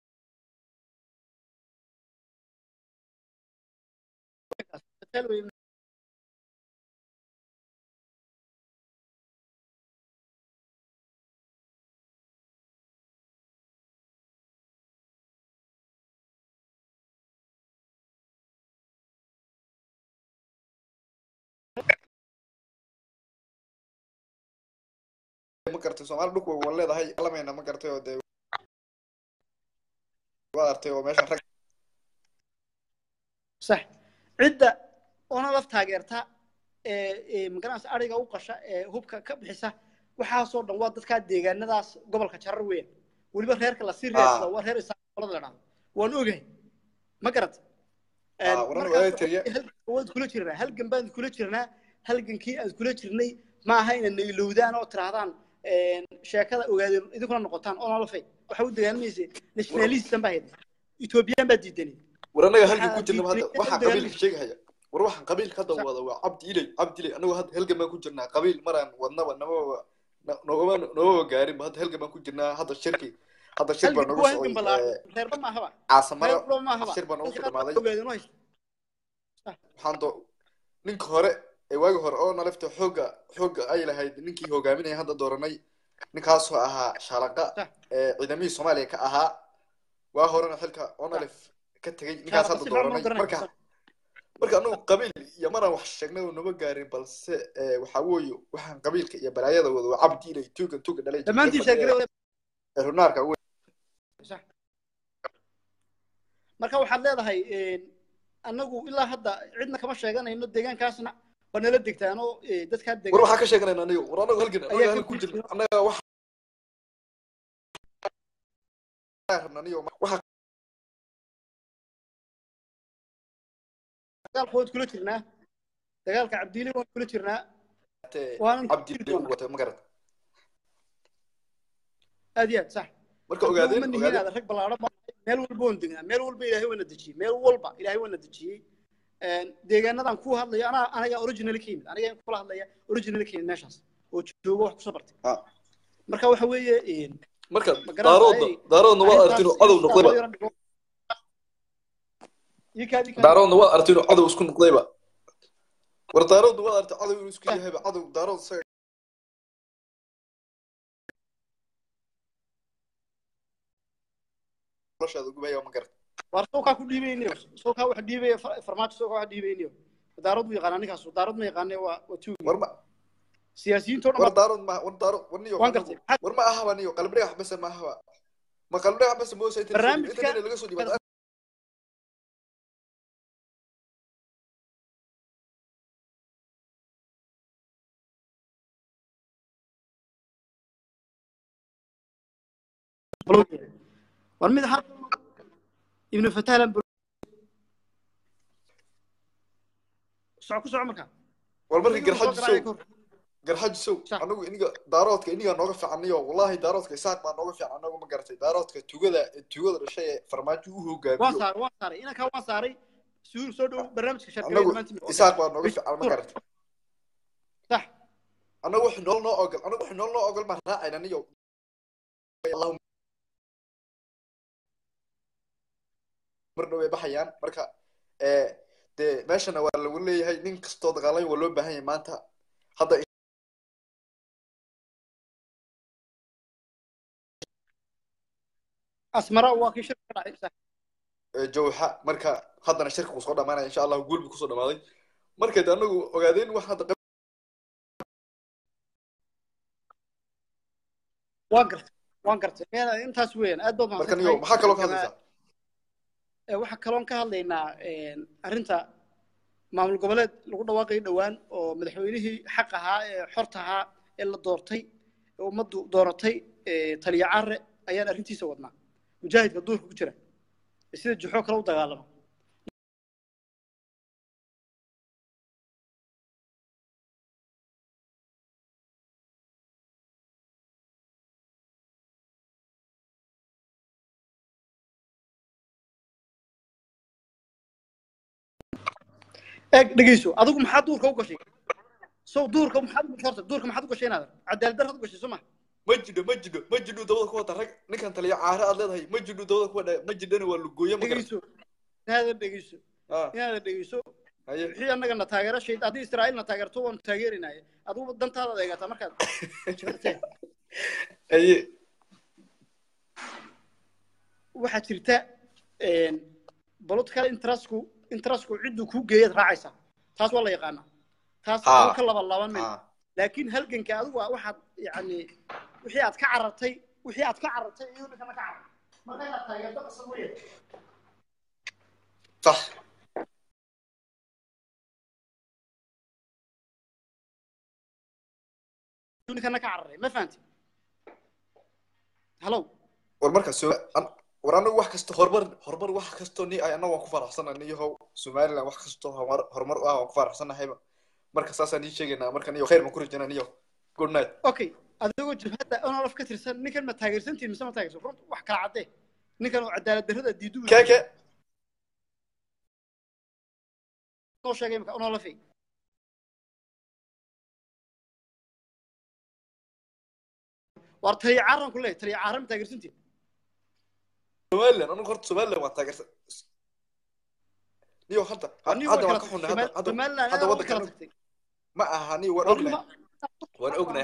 [SPEAKER 1] Hotel wey.
[SPEAKER 4] ma garatay soomaali dhulku waa leedahay lamayna ma garatay oo dee waa artay oo meesha rag
[SPEAKER 1] sax cidda ona laf taageerta ee ee magaranaysa ariga u qasha ee hubka ka bixisa waxaasoo dhan waa dadkaa deegaanadaas gobolka jarar weyn weliba reerka lasii reersada waa reer isaaqolada la dhahdo waan ogahay ma garat
[SPEAKER 4] Ah, waran waa tiriya.
[SPEAKER 1] waad kula jirnaa halgan baan kula jirnaa halgankii aad kula jirnay ma aha inaad nailowdaan oo tirahdaan sheekada ogaadeen idinkuna noqotaan oo nalafay waxa u dagaalamaysay nationalistan baa hayda ethoobiyan baa diidanay
[SPEAKER 4] war annaga halgan ku
[SPEAKER 1] Waxaa
[SPEAKER 4] jirna hadda
[SPEAKER 1] diiday
[SPEAKER 4] waxaa
[SPEAKER 1] dagaal-
[SPEAKER 4] qabiilka sheegahaya war waxaan qabiilka hadda
[SPEAKER 1] Sax.
[SPEAKER 4] wada waa cabdi ilay cabdi ilay annagu hadda halgan baan ku jirnaa qabiil maraan wadnaba namaba noogama noogama gaarinba hadda halgan baan ku jirnaa hadda shirki hadda shir baa
[SPEAKER 1] halganku
[SPEAKER 4] nooga
[SPEAKER 1] waa halgan
[SPEAKER 4] socday
[SPEAKER 1] ballaaran reerba maahaba
[SPEAKER 4] caasamada
[SPEAKER 1] reerba maahaba
[SPEAKER 4] shir baa noogu soo dhamaaday
[SPEAKER 1] ogaadeen u haysta
[SPEAKER 4] waxaan doo ninka hore ee waagi hore oo nalifta xoogga xoogga ay lahayd ninkii hogaaminaya hadda dooranay ninkaasoo ahaa shaalaqa
[SPEAKER 1] Sax.
[SPEAKER 4] ee ciidamihii soomaaliya ka ahaa waa horena xilka oo nalif ka tegay ninkaas hadda dooranay marka marka anagu qabiil iyo maraan wax sheegnay oo nama gaarin balse ee, waxaa weeye waxaan qabiilka iyo balaayada wada waa cabdi ilay tuugan tuuga dhalay
[SPEAKER 1] dhammaantiin sheegare
[SPEAKER 4] ee runaarka wey
[SPEAKER 1] sax marka waxaad leedahay annagu ilaa hadda cidna kama sheeganayno deegaankaasna waa nala degtaan oo eh, dadkaa
[SPEAKER 4] war
[SPEAKER 1] degan
[SPEAKER 4] waxaa ka sheeganayna aniga war anagu halgan anaga
[SPEAKER 1] Ayaa ka
[SPEAKER 4] halgan ku jirna anaga wax rabna aniga waxaa
[SPEAKER 1] dagaalka waad kula jirnaa dagaalka cabdiili waan kula jirnaa
[SPEAKER 4] qabtee
[SPEAKER 1] waanan ku
[SPEAKER 4] cabdi
[SPEAKER 1] jiri
[SPEAKER 4] ilay
[SPEAKER 1] doonaa
[SPEAKER 4] watay ma garat
[SPEAKER 1] aad iyo aad sax
[SPEAKER 4] marka ogaadeen
[SPEAKER 1] ma nihiin
[SPEAKER 4] ogaadeen
[SPEAKER 1] aad rag ballaadhan baan nahay. meel walba waan degnaa meel walba ilaahay waana dejiyey meel walba ilaahay waana dejiyey deegaanadan ku hadlaya anaa anaga original ka yimid aniga kula hadlaya original ka yimid meeshaas oo joogo wax kusoo bartay
[SPEAKER 4] Ah.
[SPEAKER 1] marka waxa weeye
[SPEAKER 4] marka
[SPEAKER 1] ma garanaysaa,
[SPEAKER 4] daaroodna
[SPEAKER 1] ay-
[SPEAKER 4] daaroodna waa
[SPEAKER 1] arrintaas
[SPEAKER 4] aragtiin cadow
[SPEAKER 1] in
[SPEAKER 4] noqdayba
[SPEAKER 1] loo yaro dhigo. Ii kaadi kaadi.
[SPEAKER 4] daaroodna waa aragtiin cadow isku noqdayba war daaroodna waa aragtay cadow inuu isku yahayba cadow daarood isaga noloshaada gubaya ma garat
[SPEAKER 1] war sookaa ku dhiibayniyo sookaa wax dhiibaya far- farmaajo sookaa wax dhiibayniyo daarood mu yaqaana ninkaas daarood ma yaqaane waa waa tuugi
[SPEAKER 4] war ma
[SPEAKER 1] siyaasiyiintoo dhan
[SPEAKER 4] war
[SPEAKER 1] baa-
[SPEAKER 4] daarood ma war daarood war niyo
[SPEAKER 1] waan gartay maxaad
[SPEAKER 4] war ma ahaba niyo qalbi dhagax bas ma ahaba ma qalbi dhagax bas moosa inta
[SPEAKER 1] Barnaamijka-
[SPEAKER 4] inta laga soo dhiibay
[SPEAKER 1] war mid har ibnu fatahlan soco ku soco markaa
[SPEAKER 4] war markii
[SPEAKER 1] Soo
[SPEAKER 4] garxaji
[SPEAKER 1] garaacay
[SPEAKER 4] sow
[SPEAKER 1] kor.
[SPEAKER 4] garxaji sow
[SPEAKER 1] Sax.
[SPEAKER 4] anagu iniga daaroodka iniga nooga fiicanayo wallahi daaroodka isaaq baa nooga fiican anagu ma garatay daaroodka tugada tugada dhashay ee farmaajo u
[SPEAKER 1] waan
[SPEAKER 4] hogaamiyo
[SPEAKER 1] saaray waan saaray inankaa waan saaray suur soo dhow barnaamijka sharkada
[SPEAKER 4] anagu
[SPEAKER 1] dhammaantiin
[SPEAKER 4] isaaq baa nooga fiican ma garatay
[SPEAKER 1] sax
[SPEAKER 4] anagu wax nool noo ogol anagu wax nool noo ogol baan raacayna niyo Allahumma marna way baxayaan marka ee dee meeshana waa lagu leeyahay nin kastoo dagaalay waa loo baahan yahay maanta hadda
[SPEAKER 1] asmara waa kii shirka ka dhacay sax
[SPEAKER 4] ee, jawxa marka haddana shirka kusoo dhamaanaya insha allah guul buu kusoo dhamaaday marka de anagu ogaadeen wax hadda
[SPEAKER 1] waan gartay waan gartay meel intaas weeyaan aad baad
[SPEAKER 4] marka
[SPEAKER 1] mahadsan
[SPEAKER 4] niyo
[SPEAKER 1] tahay.
[SPEAKER 4] maxaa kaloo ka hadlaysaa
[SPEAKER 1] Ee, waxaa kaloon ka hadlaynaa arrinta maamul goboleed lagu dhawaaqay dhowaan oo madaxweynihii xaq ahaa ee xorta ahaa ee la doortay ee ummaddu dooratay ee taliya care ayaan arrintiisa wadnaa mujaahidka duurka ku jira ee sida juxoo kale u dagaalama eeg dhegeyso adigu maxaa duurka u gashay sow duurka maxaad u gashay horta duurka maxaad u gashay inaad cadaalad darrad u gashay soo ma
[SPEAKER 4] ma jidho ma jidho ma jidho dabada ku wata rag ninkan taliya caare aad leedahay ma jidho dabada ku wada ma jidhana waa lugooye ma garan
[SPEAKER 1] dhegeyso inaadan dhegeyso
[SPEAKER 4] ah
[SPEAKER 1] inaadan dhegeyso
[SPEAKER 4] haye
[SPEAKER 1] wixii annagana taageero shayd haddii israa'iilna taageerto waanu taageerinaye adigu dantaada eegataa markaad jirteen
[SPEAKER 4] haye
[SPEAKER 1] waxaa jirta political interestku interestku cidduu kuu geeyaad raacaysaa taas waa la yaqaanaa taas
[SPEAKER 4] Ah.
[SPEAKER 1] uu ka laba laaban mayno
[SPEAKER 4] ah
[SPEAKER 1] laakiin halganka adigu waa waxaad yani wixii aad ka carartay wixii aad ka carartay iyo ninkana ka carartay marka inaad taageerto qasab weeye
[SPEAKER 4] sax
[SPEAKER 1] ninkana ka cararay ma fahanti hallow
[SPEAKER 4] war marka so an- war anagu wax kasta horumar horumar wax kastoo ni ay annagu waan ku faraxsanahay niyahow somaliland wax kastoo horumar horumar u ah waan ku faraxsanahayba marka saasaan ii sheegaynaa marka niyo khayr baan ku rajaynaa niyo good night
[SPEAKER 1] okay adigoo jabhadda onolaf ka tirsan ninkan ma taageersantiin mise ma taageersan runta wax kala caddee ninkan oo cadaalad darrada diidu
[SPEAKER 4] kee kee
[SPEAKER 1] noo sheegay imika onolafi war taliya caaran ku leeyahay taliya caaran ma taageersantiin
[SPEAKER 4] somaliland anagu horta somaliland waan taageersan niyo hadda
[SPEAKER 1] anigu
[SPEAKER 4] hadda
[SPEAKER 1] way
[SPEAKER 4] waan
[SPEAKER 1] kala
[SPEAKER 4] ka xunnay
[SPEAKER 1] tagtay
[SPEAKER 4] hadda hadda
[SPEAKER 1] somaliland
[SPEAKER 4] hadda
[SPEAKER 1] ayaa way
[SPEAKER 4] waddanka
[SPEAKER 1] kala
[SPEAKER 4] anagu
[SPEAKER 1] tagtay
[SPEAKER 4] ma aha ni waan
[SPEAKER 1] war
[SPEAKER 4] ognahay
[SPEAKER 1] ma-
[SPEAKER 4] waan ognahay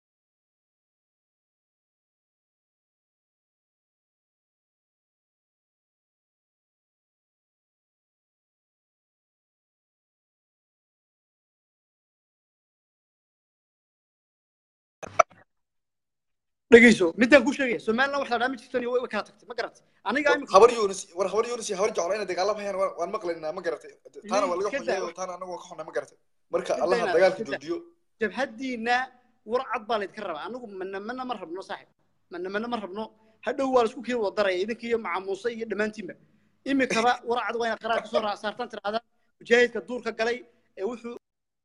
[SPEAKER 1] dhegeyso midaan ku sheegaya somaliland wax la dhaa ma jirtan iyo way way kala tagtay ma garatay aniga imika
[SPEAKER 4] habar yunis war habar yunis iyo habar jeclo inay dagaalamhayaan waan waan maqlaynaa ma garatay taana waa laga
[SPEAKER 1] Iska daa.
[SPEAKER 4] xunyay taana anagu waan ka xunnay ma garatay marka
[SPEAKER 1] Iska
[SPEAKER 4] allaha
[SPEAKER 1] daa,
[SPEAKER 4] dagaalka
[SPEAKER 1] iska daa.
[SPEAKER 4] joojiyo
[SPEAKER 1] jabhaddiina war cad baa laydka rabaa anigu mana mana ma rabno saaxib mana mana ma rabno hadhow waa laisku kii wada daraya idinka iyo macamuuse iyo dhammaantiinba imikaba war cad waa inaad qaraar kasoo raa- saartaan tirahdaan mujaahidka duurka galay ee wuxuu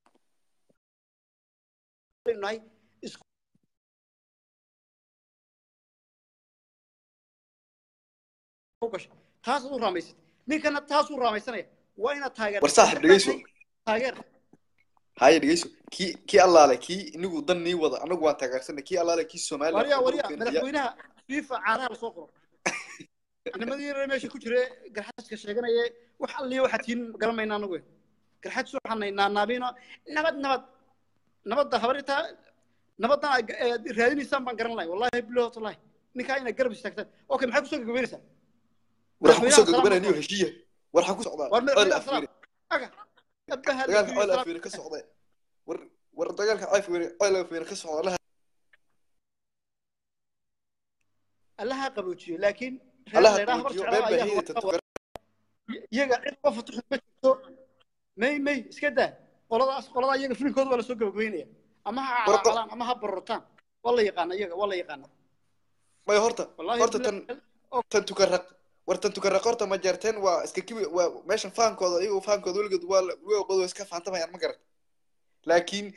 [SPEAKER 1] nahay isku gashay taasaad u raamaysad ninkana taasuu raamaysanaya waa inaad taageer
[SPEAKER 4] war saaxib dhegeyso
[SPEAKER 1] taageer
[SPEAKER 4] haye dhegeyso kii kii allaale kii inigu dan nii wada anagu waan taageersanay kii allaale kii somaliland
[SPEAKER 1] warya
[SPEAKER 4] horumar
[SPEAKER 1] warya
[SPEAKER 4] u keenaya.
[SPEAKER 1] madaxweynaha fifa caanaha lasoo qoro nimadii yar meesha ku jire garxaska sheeganaye wax alliya waxaad tihiin garan mayna anagu garxad soo xanaynaa naabino nabad nabad nabadda habarintaa nabaddan aad ga- aad raadinaysaan baan garan lahay wallahi bilow tallahi ninkaa inaad garab istaagtaan okay maxaa kusoo gagabeynaysaa
[SPEAKER 4] war waxaan kusoo
[SPEAKER 1] madaxweynaha
[SPEAKER 4] gagabanaya niyo
[SPEAKER 1] salaam
[SPEAKER 4] heshiiya war waxaan ku socdaa
[SPEAKER 1] war
[SPEAKER 4] ceel
[SPEAKER 1] madaxweynaha
[SPEAKER 4] afweere
[SPEAKER 1] salaam aga abaha
[SPEAKER 4] dagaalka ceel afweere ka socda war war dagaalka afweere ceel afweere ka socda allaha
[SPEAKER 1] allaha qaboojiyo laakiin reer
[SPEAKER 4] allaha
[SPEAKER 1] leedhaha habar
[SPEAKER 4] joojiyo
[SPEAKER 1] jeclaa
[SPEAKER 4] been
[SPEAKER 1] ayaa
[SPEAKER 4] baahiyada
[SPEAKER 1] wada-
[SPEAKER 4] tantugar
[SPEAKER 1] iyaga cid uga fatuxin ma jirto may may iska daa qoladaas qolada iyaga filimkooda waa lasoo gabagabeynaya ama ha
[SPEAKER 4] War-
[SPEAKER 1] calaacalaan ama ha barotaan waa la yaqaana iyaga waa la yaqaana
[SPEAKER 4] may horta
[SPEAKER 1] wallahi
[SPEAKER 4] horta tan tan tukaraq war tan tukaraq horta ma jeerteen waa iska kibi waa meeshan faankooda iyagu faankooda weligood waa weligood waa iska faantamayaan ma garat laakiin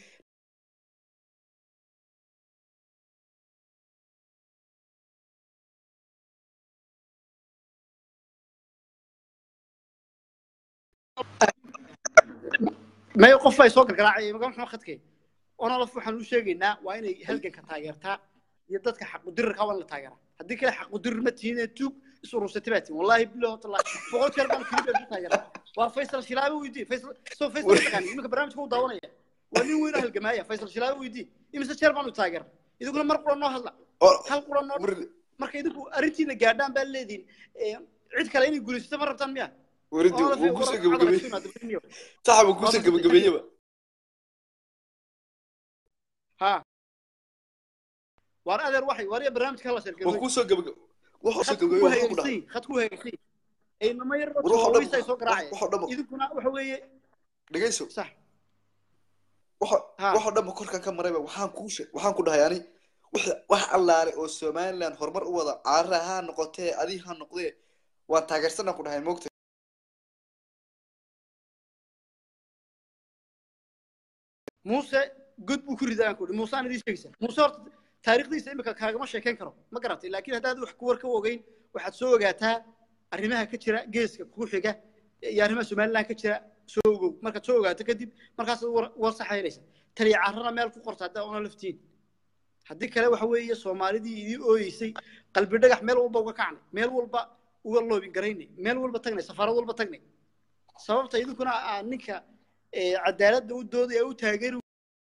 [SPEAKER 1] may qof bay soo gargaraacay maga maxaa khadkay onolaf waxaan u sheegaynaa waa inay halganka taageertaa iyo dadka xaqudirirka waa in la taageeraa haddii kale xaqudirir ma tihiin ee tuug is urursatay baa tihin wallahi bilahi watallahi boqol jeer baan keliya ku taageeraa waa faysal shilaabe weydii faysal soo faysal ma taqaani iminka barnaamijka u daawanaya waa nin weyn oo halgamaaya faysal shilaabe weydii imise jeer baan u taageera idinkuna mar qura noo hadla
[SPEAKER 4] oo
[SPEAKER 1] hal qura noo
[SPEAKER 4] war-
[SPEAKER 1] marka idinku arrintiina gaadhaan baa leediin cid kale inay guulaysato ma rabtaan miya
[SPEAKER 4] waridi
[SPEAKER 1] Onolaf
[SPEAKER 4] wuu
[SPEAKER 1] war-
[SPEAKER 4] kusoo
[SPEAKER 1] war-
[SPEAKER 4] gabagabeeyey
[SPEAKER 1] war-
[SPEAKER 4] saxaba kusoo gabagabeeyeba
[SPEAKER 1] ها waar adeer waxay waar barnaamijka hala
[SPEAKER 4] wuu
[SPEAKER 1] sheergaroy
[SPEAKER 4] kusoo gabagab wuxuu soo
[SPEAKER 1] khadku ku
[SPEAKER 4] gabagabeeyey wuxuu ku dhahay
[SPEAKER 1] hagaagsan khadku hagaagsan ay nama yar
[SPEAKER 4] war waxoo dhan
[SPEAKER 1] ay soo garaacay
[SPEAKER 4] waxoo dhan
[SPEAKER 1] idinkuna waxa weeye
[SPEAKER 4] dhegeyso
[SPEAKER 1] sax
[SPEAKER 4] waxa
[SPEAKER 1] Ha.
[SPEAKER 4] waxoo dhanba korkan ka marayba waxaan kuu she waxaan ku dhahay ani wixii wax allaale oo somaliland horumar u wada caara ha noqotee adi ha noqdee waan taageersanaa ku dhahay moogta
[SPEAKER 1] muuse god buu ku ridaa aan ku idhi muuse aan idiin sheegaysa muuse horta taariikhdiisa imika kaagama sheekayn karo ma garatay laakiin haddaad wax ku war ka ogeyn waxaad soo ogaataa arrimaha ka jira geeska kuu xiga iyo arrimaha somaliland ka jira soo ogow markaad soo ogaato kadib markaas war war saxaynaysa taliya carrana meel ku qorta haddaa una laftiin haddii kale waxa weeye soomaalidii idii ooyeysay qalbi dhagax meel walba uga kacnay meel walba uga loobin garaynay meel walba tagnay safaarad walba tagnay sababta idinkuna aa ninka ee, cadaaladda u doodaya u taageeri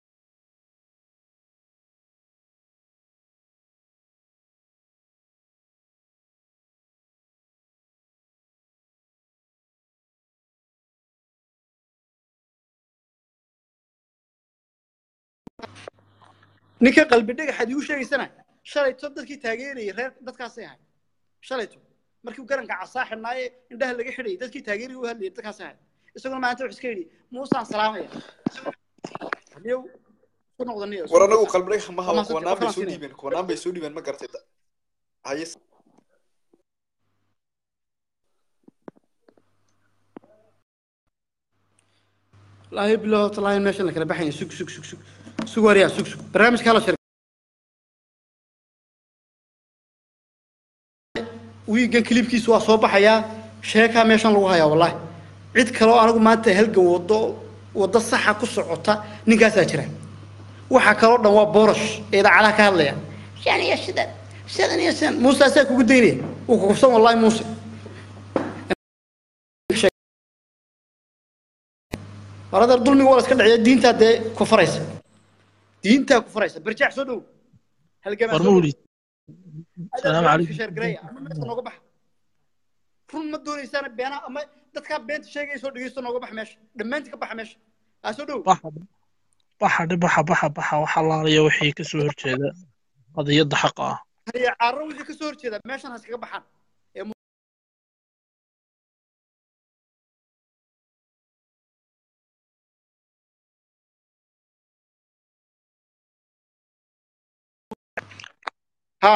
[SPEAKER 1] ninka qalbi dhagaxaad igu sheegaysana shalayto dadkii taageerayay reer dadkaasay ahay shalayto markii garanka casaa xidhnaaye indhaha laga xidhayay dadkii taageerayay u hadlayay dadkaasay ahay isaguna maanta wuxuu iska yidhi muusaan salaamaya niyow ku noqda niyow
[SPEAKER 4] war anagu qalbi dhagax ma habo
[SPEAKER 1] Ama
[SPEAKER 4] kuwanaan bay soo
[SPEAKER 1] Falastiin.
[SPEAKER 4] dhiibeen kuwanaan bay soo dhiibeen ma gartay haye
[SPEAKER 1] laahi bilow talaahin meeshan la kala baxaya sug sug sug sug sug wariyaa sug sug barnaamijka hala shir wiigan kilibkiisu waa soo baxayaa sheekaa meeshan lagu hayaa wallahi cid kaloo anigu maanta halgan wado wado saxa ku socota ninkaasaa jira waxa kaloo dhan waa borosh ee idaacadaha ka hadlaya shan iyo sidan sidan iyo sidan muuse asaa kugu daynaya wuu kukufsan wallahi muuse waradeer dulmiga waa la iska dhiciya diintaa dee ku faraysa diintaa ku faraysa barjaax soo dhow halgamaa
[SPEAKER 5] war
[SPEAKER 1] soo dhow
[SPEAKER 5] mawlid salaamu calaykum
[SPEAKER 1] sheergareeya ama meesha nooga baxa run ma doonaysaana beenaha ama dadkaa beenta sheegaya soo dhegeysto nooga baxa meesha dhammaantii ka baxa meesha aa soo dhow
[SPEAKER 5] baxa baxa dhe baxa baxa baxa waxa laalayo wixii ka soo horjeeda qadiyadda xaqa ah
[SPEAKER 1] haya caaro wixii ka soo horjeeda meeshan ha iskaga baxaan ee mu- ha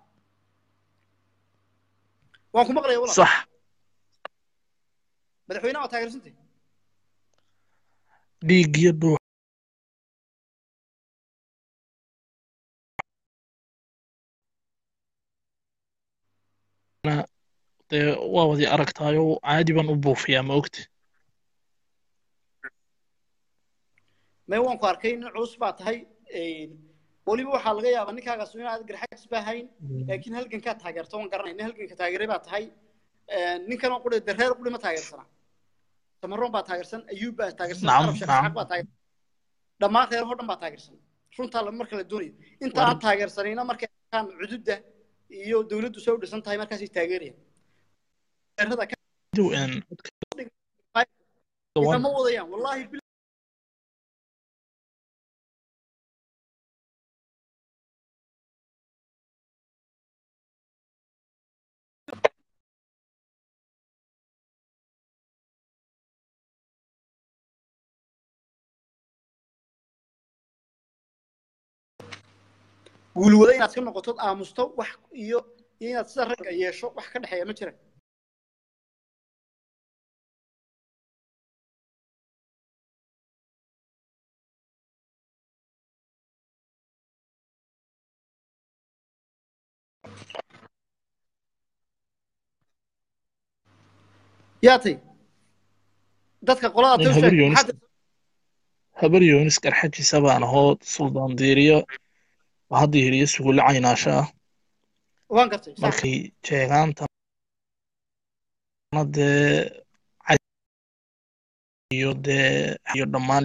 [SPEAKER 1] waan ku maqlaya walaal
[SPEAKER 5] sax
[SPEAKER 1] madaxweynaha waa taageersantay
[SPEAKER 5] dhiig iyo dhuux dee waa wadi aragtaayo caadi baan u buufiyaa ma ogti
[SPEAKER 1] mee waan ku arkay nin culus baa tahay weliba waxaa laga yaabaa ninkaagaas inaad garxajis baa hayn laakiin halgankaa taageerto waan garanay nin halganka taageeray baa tahay ninkan oo quri reer quri ma taageersana samaroon baa taageersan ayuub baa taageersan
[SPEAKER 5] Nacam,
[SPEAKER 1] arab sheekh
[SPEAKER 5] nacam.
[SPEAKER 1] isxaaq baa taageersan dhammaan reer oo dhan baa taageersan runtaa la- marka la doonayo inta aan taageersanayna markay arkaan cududda iyo dawladdu soo dhisan tahay markaasay taageerayaan reerada ka
[SPEAKER 5] Diw, een,
[SPEAKER 1] idama wadayaan wallaahi bil- guulwada inaad ka noqotod aamusto wax iyo iyo inaad sida ragga yeesho wax ka dhexeeya ma jiraan yaa tay dadka qolada
[SPEAKER 5] Nin
[SPEAKER 1] tay u
[SPEAKER 5] habar
[SPEAKER 1] sheeg
[SPEAKER 5] Yoonis.
[SPEAKER 1] maxaad
[SPEAKER 5] habar yoonis garxajiisa baan ahoo suldaan diiriyo waa hadda hiriyo sugulle caynaasha ah
[SPEAKER 1] waan gartay sax
[SPEAKER 5] markay jeegaantana dee cad- iyo dee iyo dhammaan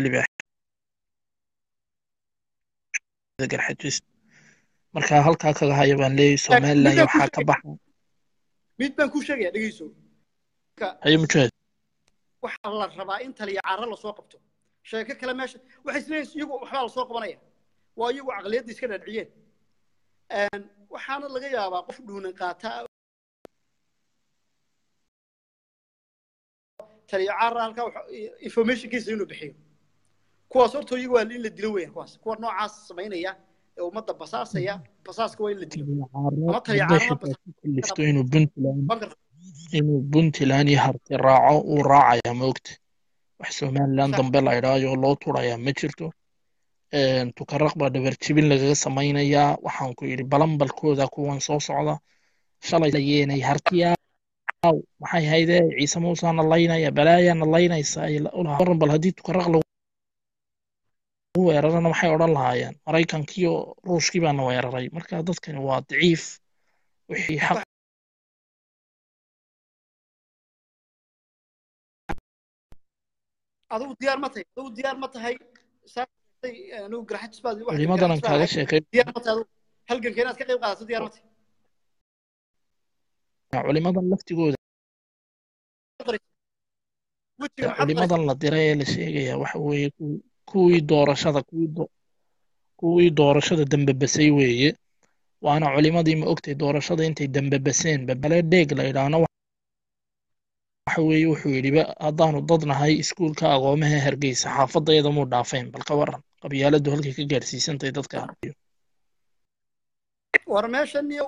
[SPEAKER 5] libaaxyada garxajis marka halkaa kaga haya baan leeyahay somalilan iyo waxaa ka baxa
[SPEAKER 1] mid baan kuu sheegaya dhegeyso
[SPEAKER 5] haye mujaahid
[SPEAKER 1] waxaa la rabaa in taliya carro lasoo qabto sheeko kale meesha waxay isleeyihin iyagu waxbaa lasoo qabanaya waa iyagu caqliyadda iska dhaadhiciyeen waxaana laga yaabaa qof dhuunan qaataa taliya carra halkaa waxa- informationkiisa inuu bixiyo kuwaas horta iyagu waa in la dilo weeyaan kuwaas kuwa noocaas samaynaya ee ummadda basaasaya basaaska waa in la dilo ama taliya
[SPEAKER 5] hadday
[SPEAKER 1] carra
[SPEAKER 5] xitaa ku kalifto inuu puntland
[SPEAKER 1] bankar
[SPEAKER 5] inuu puntland iyo harti raaco uu raacayaa ma ogta wax somaliland
[SPEAKER 1] Sax.
[SPEAKER 5] dambe la idhaayo loo turayaa ma jirto Een, tukaraq baa dhabar jibin lagaga samaynayaa waxaan ku yidhi balanbalkooda kuwan soo socda shalay layeenay hartiyaa aw maxay hayde ciise muusaana laynaya balaayaana laynaysa ay ulahaa waran bal haddii tukaraq lagu weerarana maxay odhan lahaayeen maraykankiiyo ruushkii baana weeraray marka dadkani waa daciif wixii xaq
[SPEAKER 1] adigu diyaar ma tahay adigu diyaar ma tahay saatay anigu garxajis baad wax
[SPEAKER 5] culimadanan
[SPEAKER 1] garxajis baan
[SPEAKER 5] kaaga
[SPEAKER 1] ahay.
[SPEAKER 5] sheekay
[SPEAKER 1] diyaar ma tahay adigu halganka inaad ka qayb qaadato diyaar ma tahay
[SPEAKER 5] culimadan laftigooda
[SPEAKER 1] wejiga maxaad
[SPEAKER 5] culimadan la diray ee la sheegaya waxa weeye kuwii- kuwii doorashada kuwii do- kuwii doorashada dambebasay weeye waana culimadii ma ogtay doorashada intay dambebaseen babale dheeg la idhaahno waxa weeye wuxuu yidhi ba haddaanu dad nahay iskuulka agoomaha hargeysa xaafadayada muu dhaafeen bal ka waran qabyaaladu halkay ka gaadhsiisantahay dadka
[SPEAKER 1] war meeshan iyo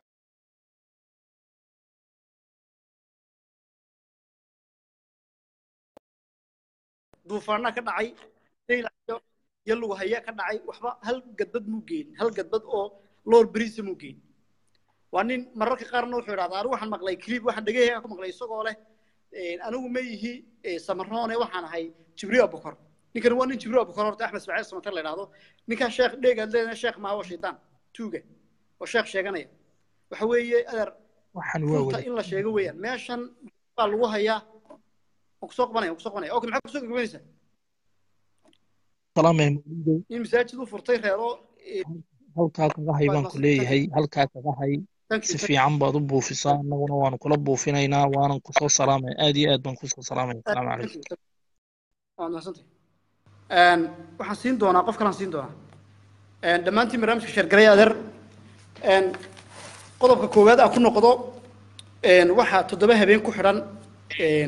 [SPEAKER 1] duufaana ka dhacay daylayo iyo lugu haya ka dhacay waxba hal gadbad muu geyn hal gadbad oo loor beriisa muu geyn waa nin mararka qaarna wuxuu idhahdaa anigu waxaan maqlay clip waxaan dhegahayga ku maqlay isagoo leh anigu ma yihi samaroone waxaan ahay jibriil abukor ninkani waa nin jibriil abukor horta axmed ismaaciil samatar la idhahdo ninkaa sheekh dheegaad leedahay sheekh maaha waa shaydaan tuuga oo sheekh sheeganaya waxa weeye adeer
[SPEAKER 5] waxaan waa
[SPEAKER 1] runta
[SPEAKER 5] wada
[SPEAKER 1] in la sheego weeyaan meeshan baa lagu hayaa waan kusoo qabanaya waan kusoo qabanaya okay maxaa kusoo gagabanaysaa
[SPEAKER 5] salaamay mawlidow
[SPEAKER 1] in masaajid u furtay reero eh,
[SPEAKER 5] halkaa kaga hay baan ku leeyahay halkaa kaga hay
[SPEAKER 1] thank you,
[SPEAKER 5] si
[SPEAKER 1] thank you.
[SPEAKER 5] fiican baad u buufisaa annaguna waanu kula buufinaynaa waanan kusoo salaamaya aad iyo aad baan kusoo salaamaya asalaamu calaykum
[SPEAKER 1] waad mahadsantahay Een, waxaan siin doonaa qof kalaan siin doonaa Een, dhammaantiin barnaamijka sheergalay adeer Een, qodobka koowaad aan ku noqdo een, waxaa toddoba habeen ku xidhan een,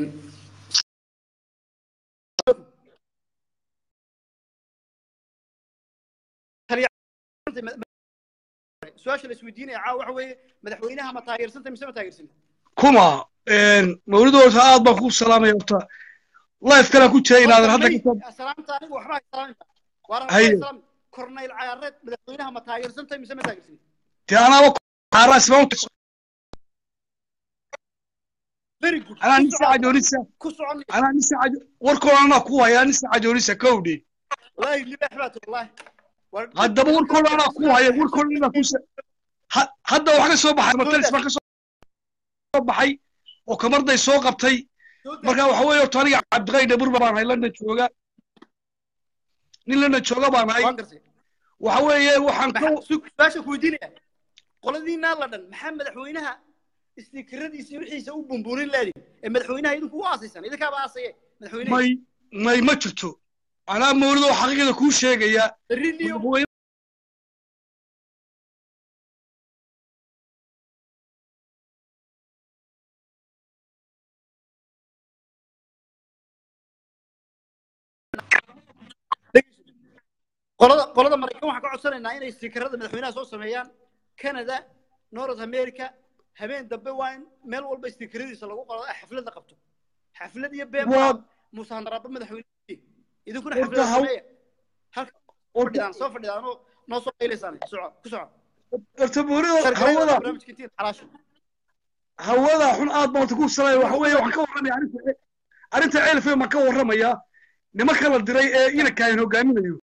[SPEAKER 1] su-aasha la isweydiinaya caawa waxa weeye madaxweynaha ma taageersantay mise ma taageersan
[SPEAKER 6] kuma mawlid horta aad baan ku salaamaya horta life kalaan ku jira inaadan hadda ka soo
[SPEAKER 1] salaamta anigu waxba hay salaamta waara
[SPEAKER 6] Haye.
[SPEAKER 1] salaam korneyl cayaareed madaxweynaha ma taageersantay mise ma taageersan
[SPEAKER 6] dee anaaba xaaraas baan u
[SPEAKER 1] very good
[SPEAKER 6] anaa
[SPEAKER 1] ku
[SPEAKER 6] nisa
[SPEAKER 1] socon
[SPEAKER 6] cajoonisa
[SPEAKER 1] ku socon
[SPEAKER 6] anaa nisa cajo warkoona anaa ku haya nisa cajoonisa kowdhi
[SPEAKER 1] والله libaax baad wallahi
[SPEAKER 6] haddaba warkoona anaa ku haya warkoona anaa ku sa ha- hadda wax ka soo baxay matalis baan ka soo baxay oo kamarday soo qabtay marka waxa weeye horta aniga cabdiqay dhaburba baan ahay london jooga nin london jooga baan ahay
[SPEAKER 1] waan gartay
[SPEAKER 6] waxa weeye waxaan ka
[SPEAKER 1] maxaa su- su-aasha ku weydiinaya qoladiinaa la dhan maxaa madaxweynaha istiikaradiisa iyo wixiisa u bumbuunin laadin ee madaxweynaha idinku u aasaysan idinkaaba aasaye madaxweynaha
[SPEAKER 6] may may ma jirto anaa mawlid oo xaqiiqada kuu sheegaya
[SPEAKER 1] berriniyo
[SPEAKER 6] madaxweyne
[SPEAKER 1] qolada qolada maraykan waxaan ka codsanaynaa inay istiikarada madaxweynaha soo sameeyaan canada north america habeen dambe waa in meel walba istiikaradiisa lagu qolo xaflad la qabto xaflad iyo been
[SPEAKER 6] Waa-
[SPEAKER 1] baa musaandaraba madaxweyne idinkuna
[SPEAKER 6] Horta
[SPEAKER 1] xaflad
[SPEAKER 6] haw-
[SPEAKER 1] sameeya halka fadhidaan soo fadhidaan oo noo soo qaylaysaan soco ku soco
[SPEAKER 6] horta mawlid
[SPEAKER 1] shargalada
[SPEAKER 6] hawada
[SPEAKER 1] barnaamijka intiin xalaasha
[SPEAKER 6] hawada xun aad baan horta ku salaya waxa weeye waxaan ka warramaya arrinta arrinta ceelfee baan ka warramaya nimanka la diray ee inankaan hogaaminayo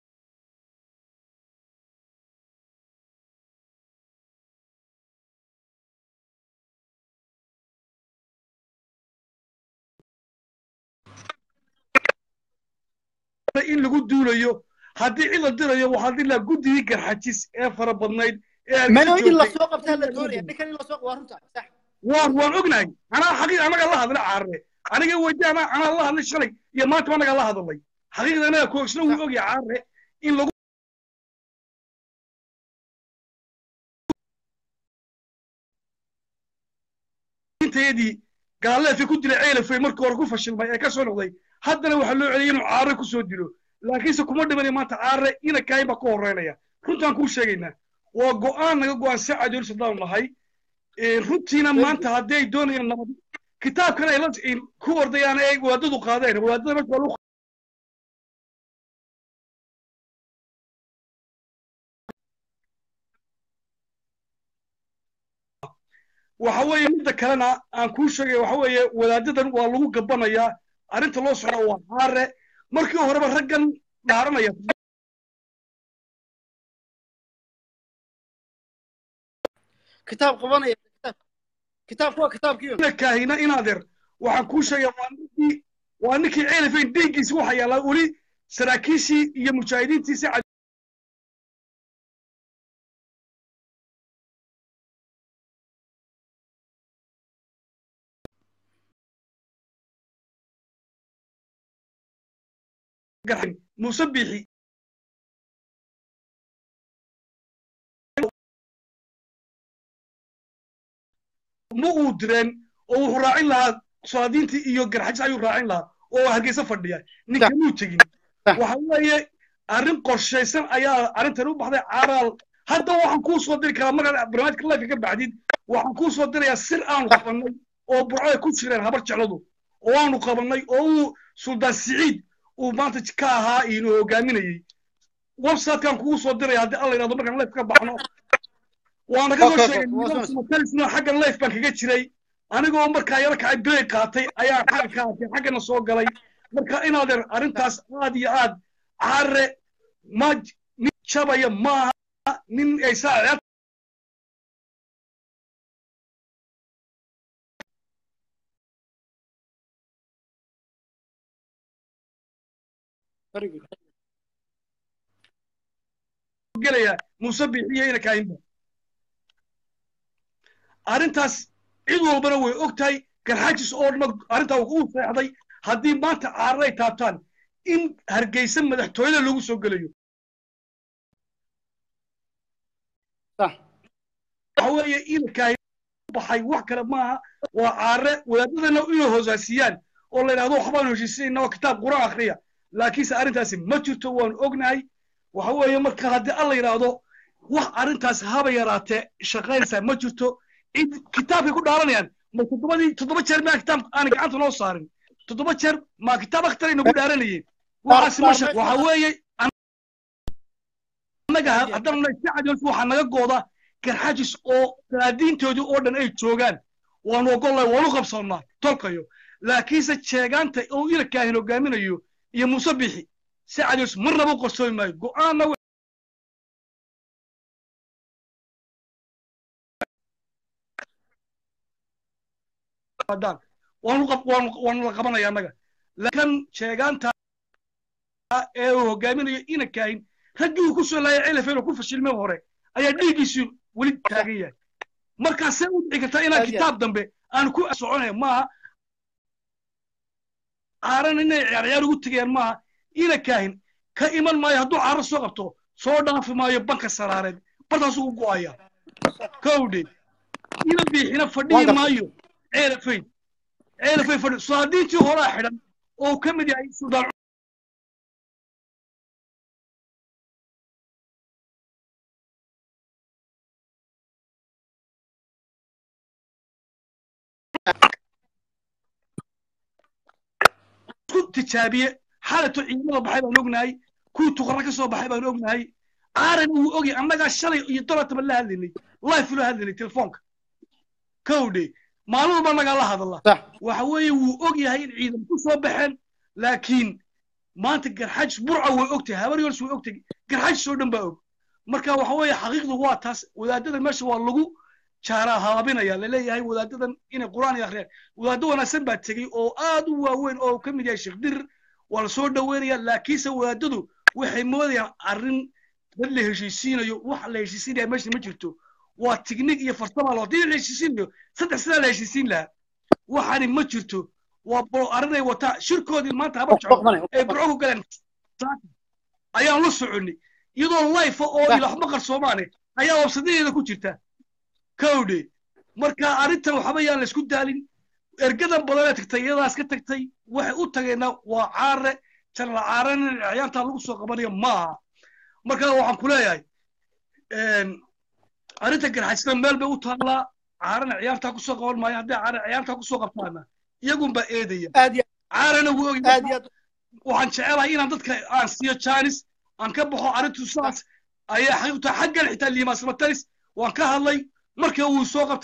[SPEAKER 6] in lagu duulayo haddii cid la dirayo waxaa dila guddigii garxajis ee fara badnayd ee
[SPEAKER 1] mano
[SPEAKER 6] hargeysa
[SPEAKER 1] in la
[SPEAKER 6] joogtay
[SPEAKER 1] soo qabtaa la doonaya ninkan in la soo waa runta sax
[SPEAKER 6] waan waan ognahay anaa xaqiiq anaga la hadlay caarre aniga weydi anaa anaa la hadlay shalay iyo maanta anaga la hadlay xaqiiqda anaga koogsna wuu ogyahay caarre in lagu intayadii gaaleefay ku dilay ceelafay markii hore ku fashilmay ee ka soo noqday haddana waxaa loo celiyay inuu caarre ku soo dilo laakiinse kuma dhimanayo maanta caarre ina kaayin baa ka horeynaya runtaan kuu sheegaynaa waa go'aan naga go'aan si cadoon sadaan nahay Ee, runtiina maanta haddii ay doonayaan nabad kitaabkan ay la ku ordayaan ee waadadu qaadeen waadada marka waa lagu waxa weeye midda kalena aan kuu sheegay waxa weeye wadaadadan waa lagu gabanayaa arrinta loo socda waa caare markii horeba raggan dhaaranaya
[SPEAKER 1] kitaab qabanaya kitaab kitaabku waa kitaabkii
[SPEAKER 6] ina kaahina inaadeer waxaan kuu sheegaya waa ninkii waa ninkii ceelifayn dhiiggiisi waxa yaallaa weli saraakiishii iyo mujaahidiintiisi garxin muuse biixi ma uu direen oo wuxuu raacin lahaa solaadiintii iyo garxajis ayuu raacin lahaa oo hargeysa fadhiya ninka muu tegin waxa weeye arrin qorshaysan ayaa arrintan u baxday caaraal hadda waxaan kuu soo diri karaa markaad barnaamijka life ka baxdid waxaan kuu soo dirayaa sir aanu qabannay oo burco ay ku jireen habar jecladu oo aanu qabannay oo uu suldaan siciid uu maanta ka ahaa inuu hogaaminayey websitekan kugu soo diraya haddii alla yidhahdo markaan life ka baxno waana ka soo sheegay xaggan life baan kaga jiray anigoo markaa yaro kacay break qaatay ayaa xagga ka arkay xaggana soo galay marka inaadeer arrintaas aad iyo aad caare ma nin jabaya maaha nin ay saa gelaya muuse bixiyo ina kaayinba arrintaas cid walbana way og tahay garxaajis oo dhan arrintaa uu seexday haddii maanta caarar ay taabtaan in hargeysa madaxtooyada loogu soo gelayo waxa weeye inakaay baxay wax kale maaha waa caare wadaadadana inay hoosaasiyaan oo la yidhahdo waxbaanu heshiisinayna oo kitaab quraan akhriya laakiinse arrintaasi ma jirto waanu ognahay waxa weeye marka haddii alla yidhaahdo wax arrintaas haba yaraatee shaqaynaysaa ma jirto cid kitaabkay ku dhaaranayaan ma toddobadii toddoba jeer maa kitaab aan gacanta noo saarin toddoba jeer maa kitaab akhtar nagu dhaaranayeen waxaasi ma shaq waxa weeye annaga haddana si cadoos waxaa naga gooda garxajis oo salaadiintoodii oo dhan ay joogaan waanu ogollahay waanu qabsannaa tolkayo laakiinse jeegaanta oo ilakaahin hogaaminayo iyo muuse bixi si cadoos marnaba u qarsoomi maayo go'aanna waanu la qabanaya annaga laakiin sheegaanta ee uu hogaaminayo ina kaahin raggii uu ku soo laayay celafeen oo ku fashilmay hore ayaa dhiiggiisu weli taagan yahay markaasee u dhici kartaa inaan kitaab dambe aan ku soconaya maaha caaran inay ciyaarciyaar ugu tegayaan maaha ina kaahin ka iman maayo hadduu caaro soo qabto soo dhaafi maayo banka saraareed bartaasuu u go'aya kowdhe ina biixina fadhiyi maayo ceelafayn ceelafayn fadhi sulaadiintii horaa xidhan oo ka mid yahay suldaan isku tijaabiye xaalato ciidamada baxay baan ognahay kuwii tuqara ka soo baxay baan ognahay aaran uu ogyahay annagaa shalay iyo dolartaba la hadlaynay life loo hadlaynay telefoonka kowdhe maalin walba annagaa la hadalla waxa weeye wuu og yahay in ciidan ku soo baxeen laakiin maanta garxajis burca way ogtahay habar yols way ogtahay garxajis oo dhan baa og marka waxa weeye xaqiiqdu waa taas wadaadada meesha waa lagu jaaraa haabinaya laleeyahay wadaadadan inay qur'aan ay akhriyaan wadaaddo wanaagsan baa tegey oo aad u waaweyn oo ka mid yahay sheekh dirir waa la soo dhoweynaya laakiinse wadaadadu waxay moodayaan arrin dad la heshiisiinayo wax la heshiisinaya meesha ma jirto waa tignig iyo farsama loo hadii la heshiisiinayo saddex sidaa la heshiisiin lahaa waxaani ma jirto waa bolo arrinay wataa shirkoodii maanta habar jeclo ay burco ku galeen ayaan la soconnay iyadoo life oo ilaxma qarsoomaane ayaa wabsadadeeda ku jirta kowdhe marka arrintan waxba yaan la isku daalin ergadan badanee tagtay iyadaas ka tagtay waxay u tageenna waa caare janala caaren in ciyaantaa lagu soo qabanayo maaha marka waxaan ku leeyahay arrinta garxajisna meel bay u taallaa caarena ciyaartaa kusoo qaban maayo hadday caare ciyaartaa kusoo qabtaana iyagunbaa eedaya caarena wuu ogy waxaan jecelahay inaan dadka aan siiyo janis aan ka baxo arrintu saas ayaa xaqiiqta xaggan xitaa liimaasmataris waan ka hadlay markii uu soo qabtay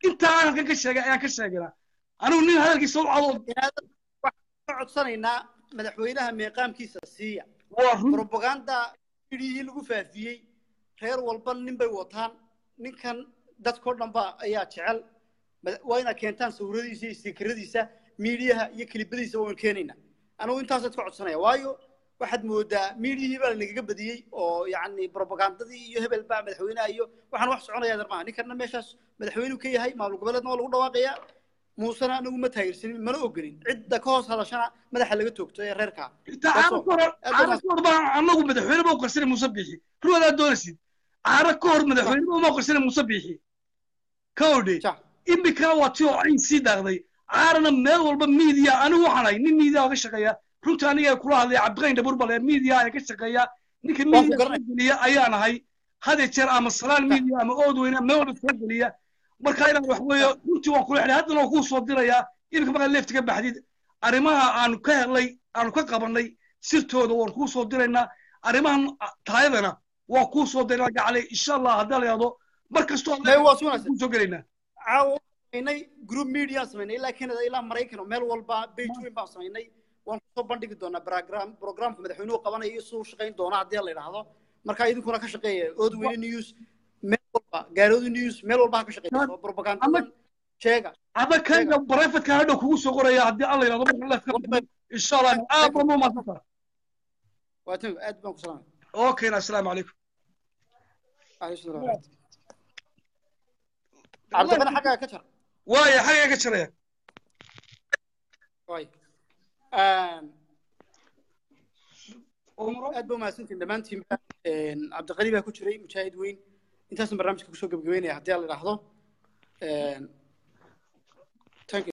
[SPEAKER 6] intaa aan halkan ka sheegay ayaan ka sheegaynaa anigu nin hadalkiisa u cadoo
[SPEAKER 1] inaadan waxaan ka codsanaynaa madaxweynaha meeqaamkiisa siiya
[SPEAKER 6] waa run
[SPEAKER 1] propaganda idhihii lagu faafiyey reer walba nin bay wataan ninkan dadkao dhan ba ayaa jecel mada- waa inaad keentaan sawiradiisa iyo stiikaradiisa miidiyaha iyo kilibadiisa waan keenaynaa anigu intaasaad ka codsanaya waayo waxaad moodaa miidiyihii baa lanagaga badiyey oo yacni propagandadii iyo hebel baa madaxweynaha iyo waxaan wax soconaya dar maaha ninkanna meeshaas madaxweynuu ka yahay maamul goboleedna waa lagu dhawaaqayaa muusena anagu ma taageersanin mana ogolin cidda ka hoos hadashana madaxa laga toogto ee reerka
[SPEAKER 6] inta caara ka hor caara ka hor baan anagu madaxweyne ba u qarsanay muuse biixi ruwadaa doonaysid caara ka hor madaxweyne uma qarsanay muuse biixi ka odhe
[SPEAKER 1] Sax.
[SPEAKER 6] imikana waa tii oo cayn sii daaqday caarana meel walba miidiya anigu waxaan ahay nin miidiya ka shaqeeya runta aniga ee kula hadlaya cabdiqayn dhabuur bale miidiya ee ka shaqeeya ninka
[SPEAKER 1] Waan ku
[SPEAKER 6] miidiya
[SPEAKER 1] garanay.
[SPEAKER 6] soo geliya ayaan ahay hadee jeer ama salaan miidiya ama ood weyne meel walba soo geliya marka inaan wax weeyo runtii waan kula xidhay haddana waan kuu soo dirayaa iminka markaad leefta ka baxdid arrimaha aanu ka helnay aanu ka qabannay sirtooda waan kuu soo diraynaa arrimahan taayadana waan kuu soo diraynaa gacalay insha allah haddaa la yidhahdo mar kastoo
[SPEAKER 1] May waa sugnaysa.
[SPEAKER 6] kuu soo gelaynaa
[SPEAKER 1] caawa waxaan samaynay group media aan samaynay ilaa canada ilaa maraykan oo meel walba page weyn baan samaynay waan kusoo bandhigi doonaa program programka madaxweynuhu qabanayo iyo siduu u shaqayn doona haddii la yidhaahdo marka idinkuna ka shaqeeya oodweyne news meel walba gaaroodu news meel walba ha ka shaqeeya propagandadan sheega
[SPEAKER 6] ada kayga barefadka hadhow kugu soo qoraya haddii alla yidhahdo marka leefka insha allah aad baa noo maadsantaa
[SPEAKER 1] waa tan aad baan ku salaamay
[SPEAKER 6] okayna assalaamu calaykum
[SPEAKER 1] Alayhi salaam. cabdibana xaggaa ka jar
[SPEAKER 6] waaya xagee ka jaraya
[SPEAKER 1] waay aad ba umahadsantiin dhammaantiinba cabdiqani baa ku jiray mujaahid weyn intaasna barnaamijka kusoo gebagabeynaya haddii la idhaahdo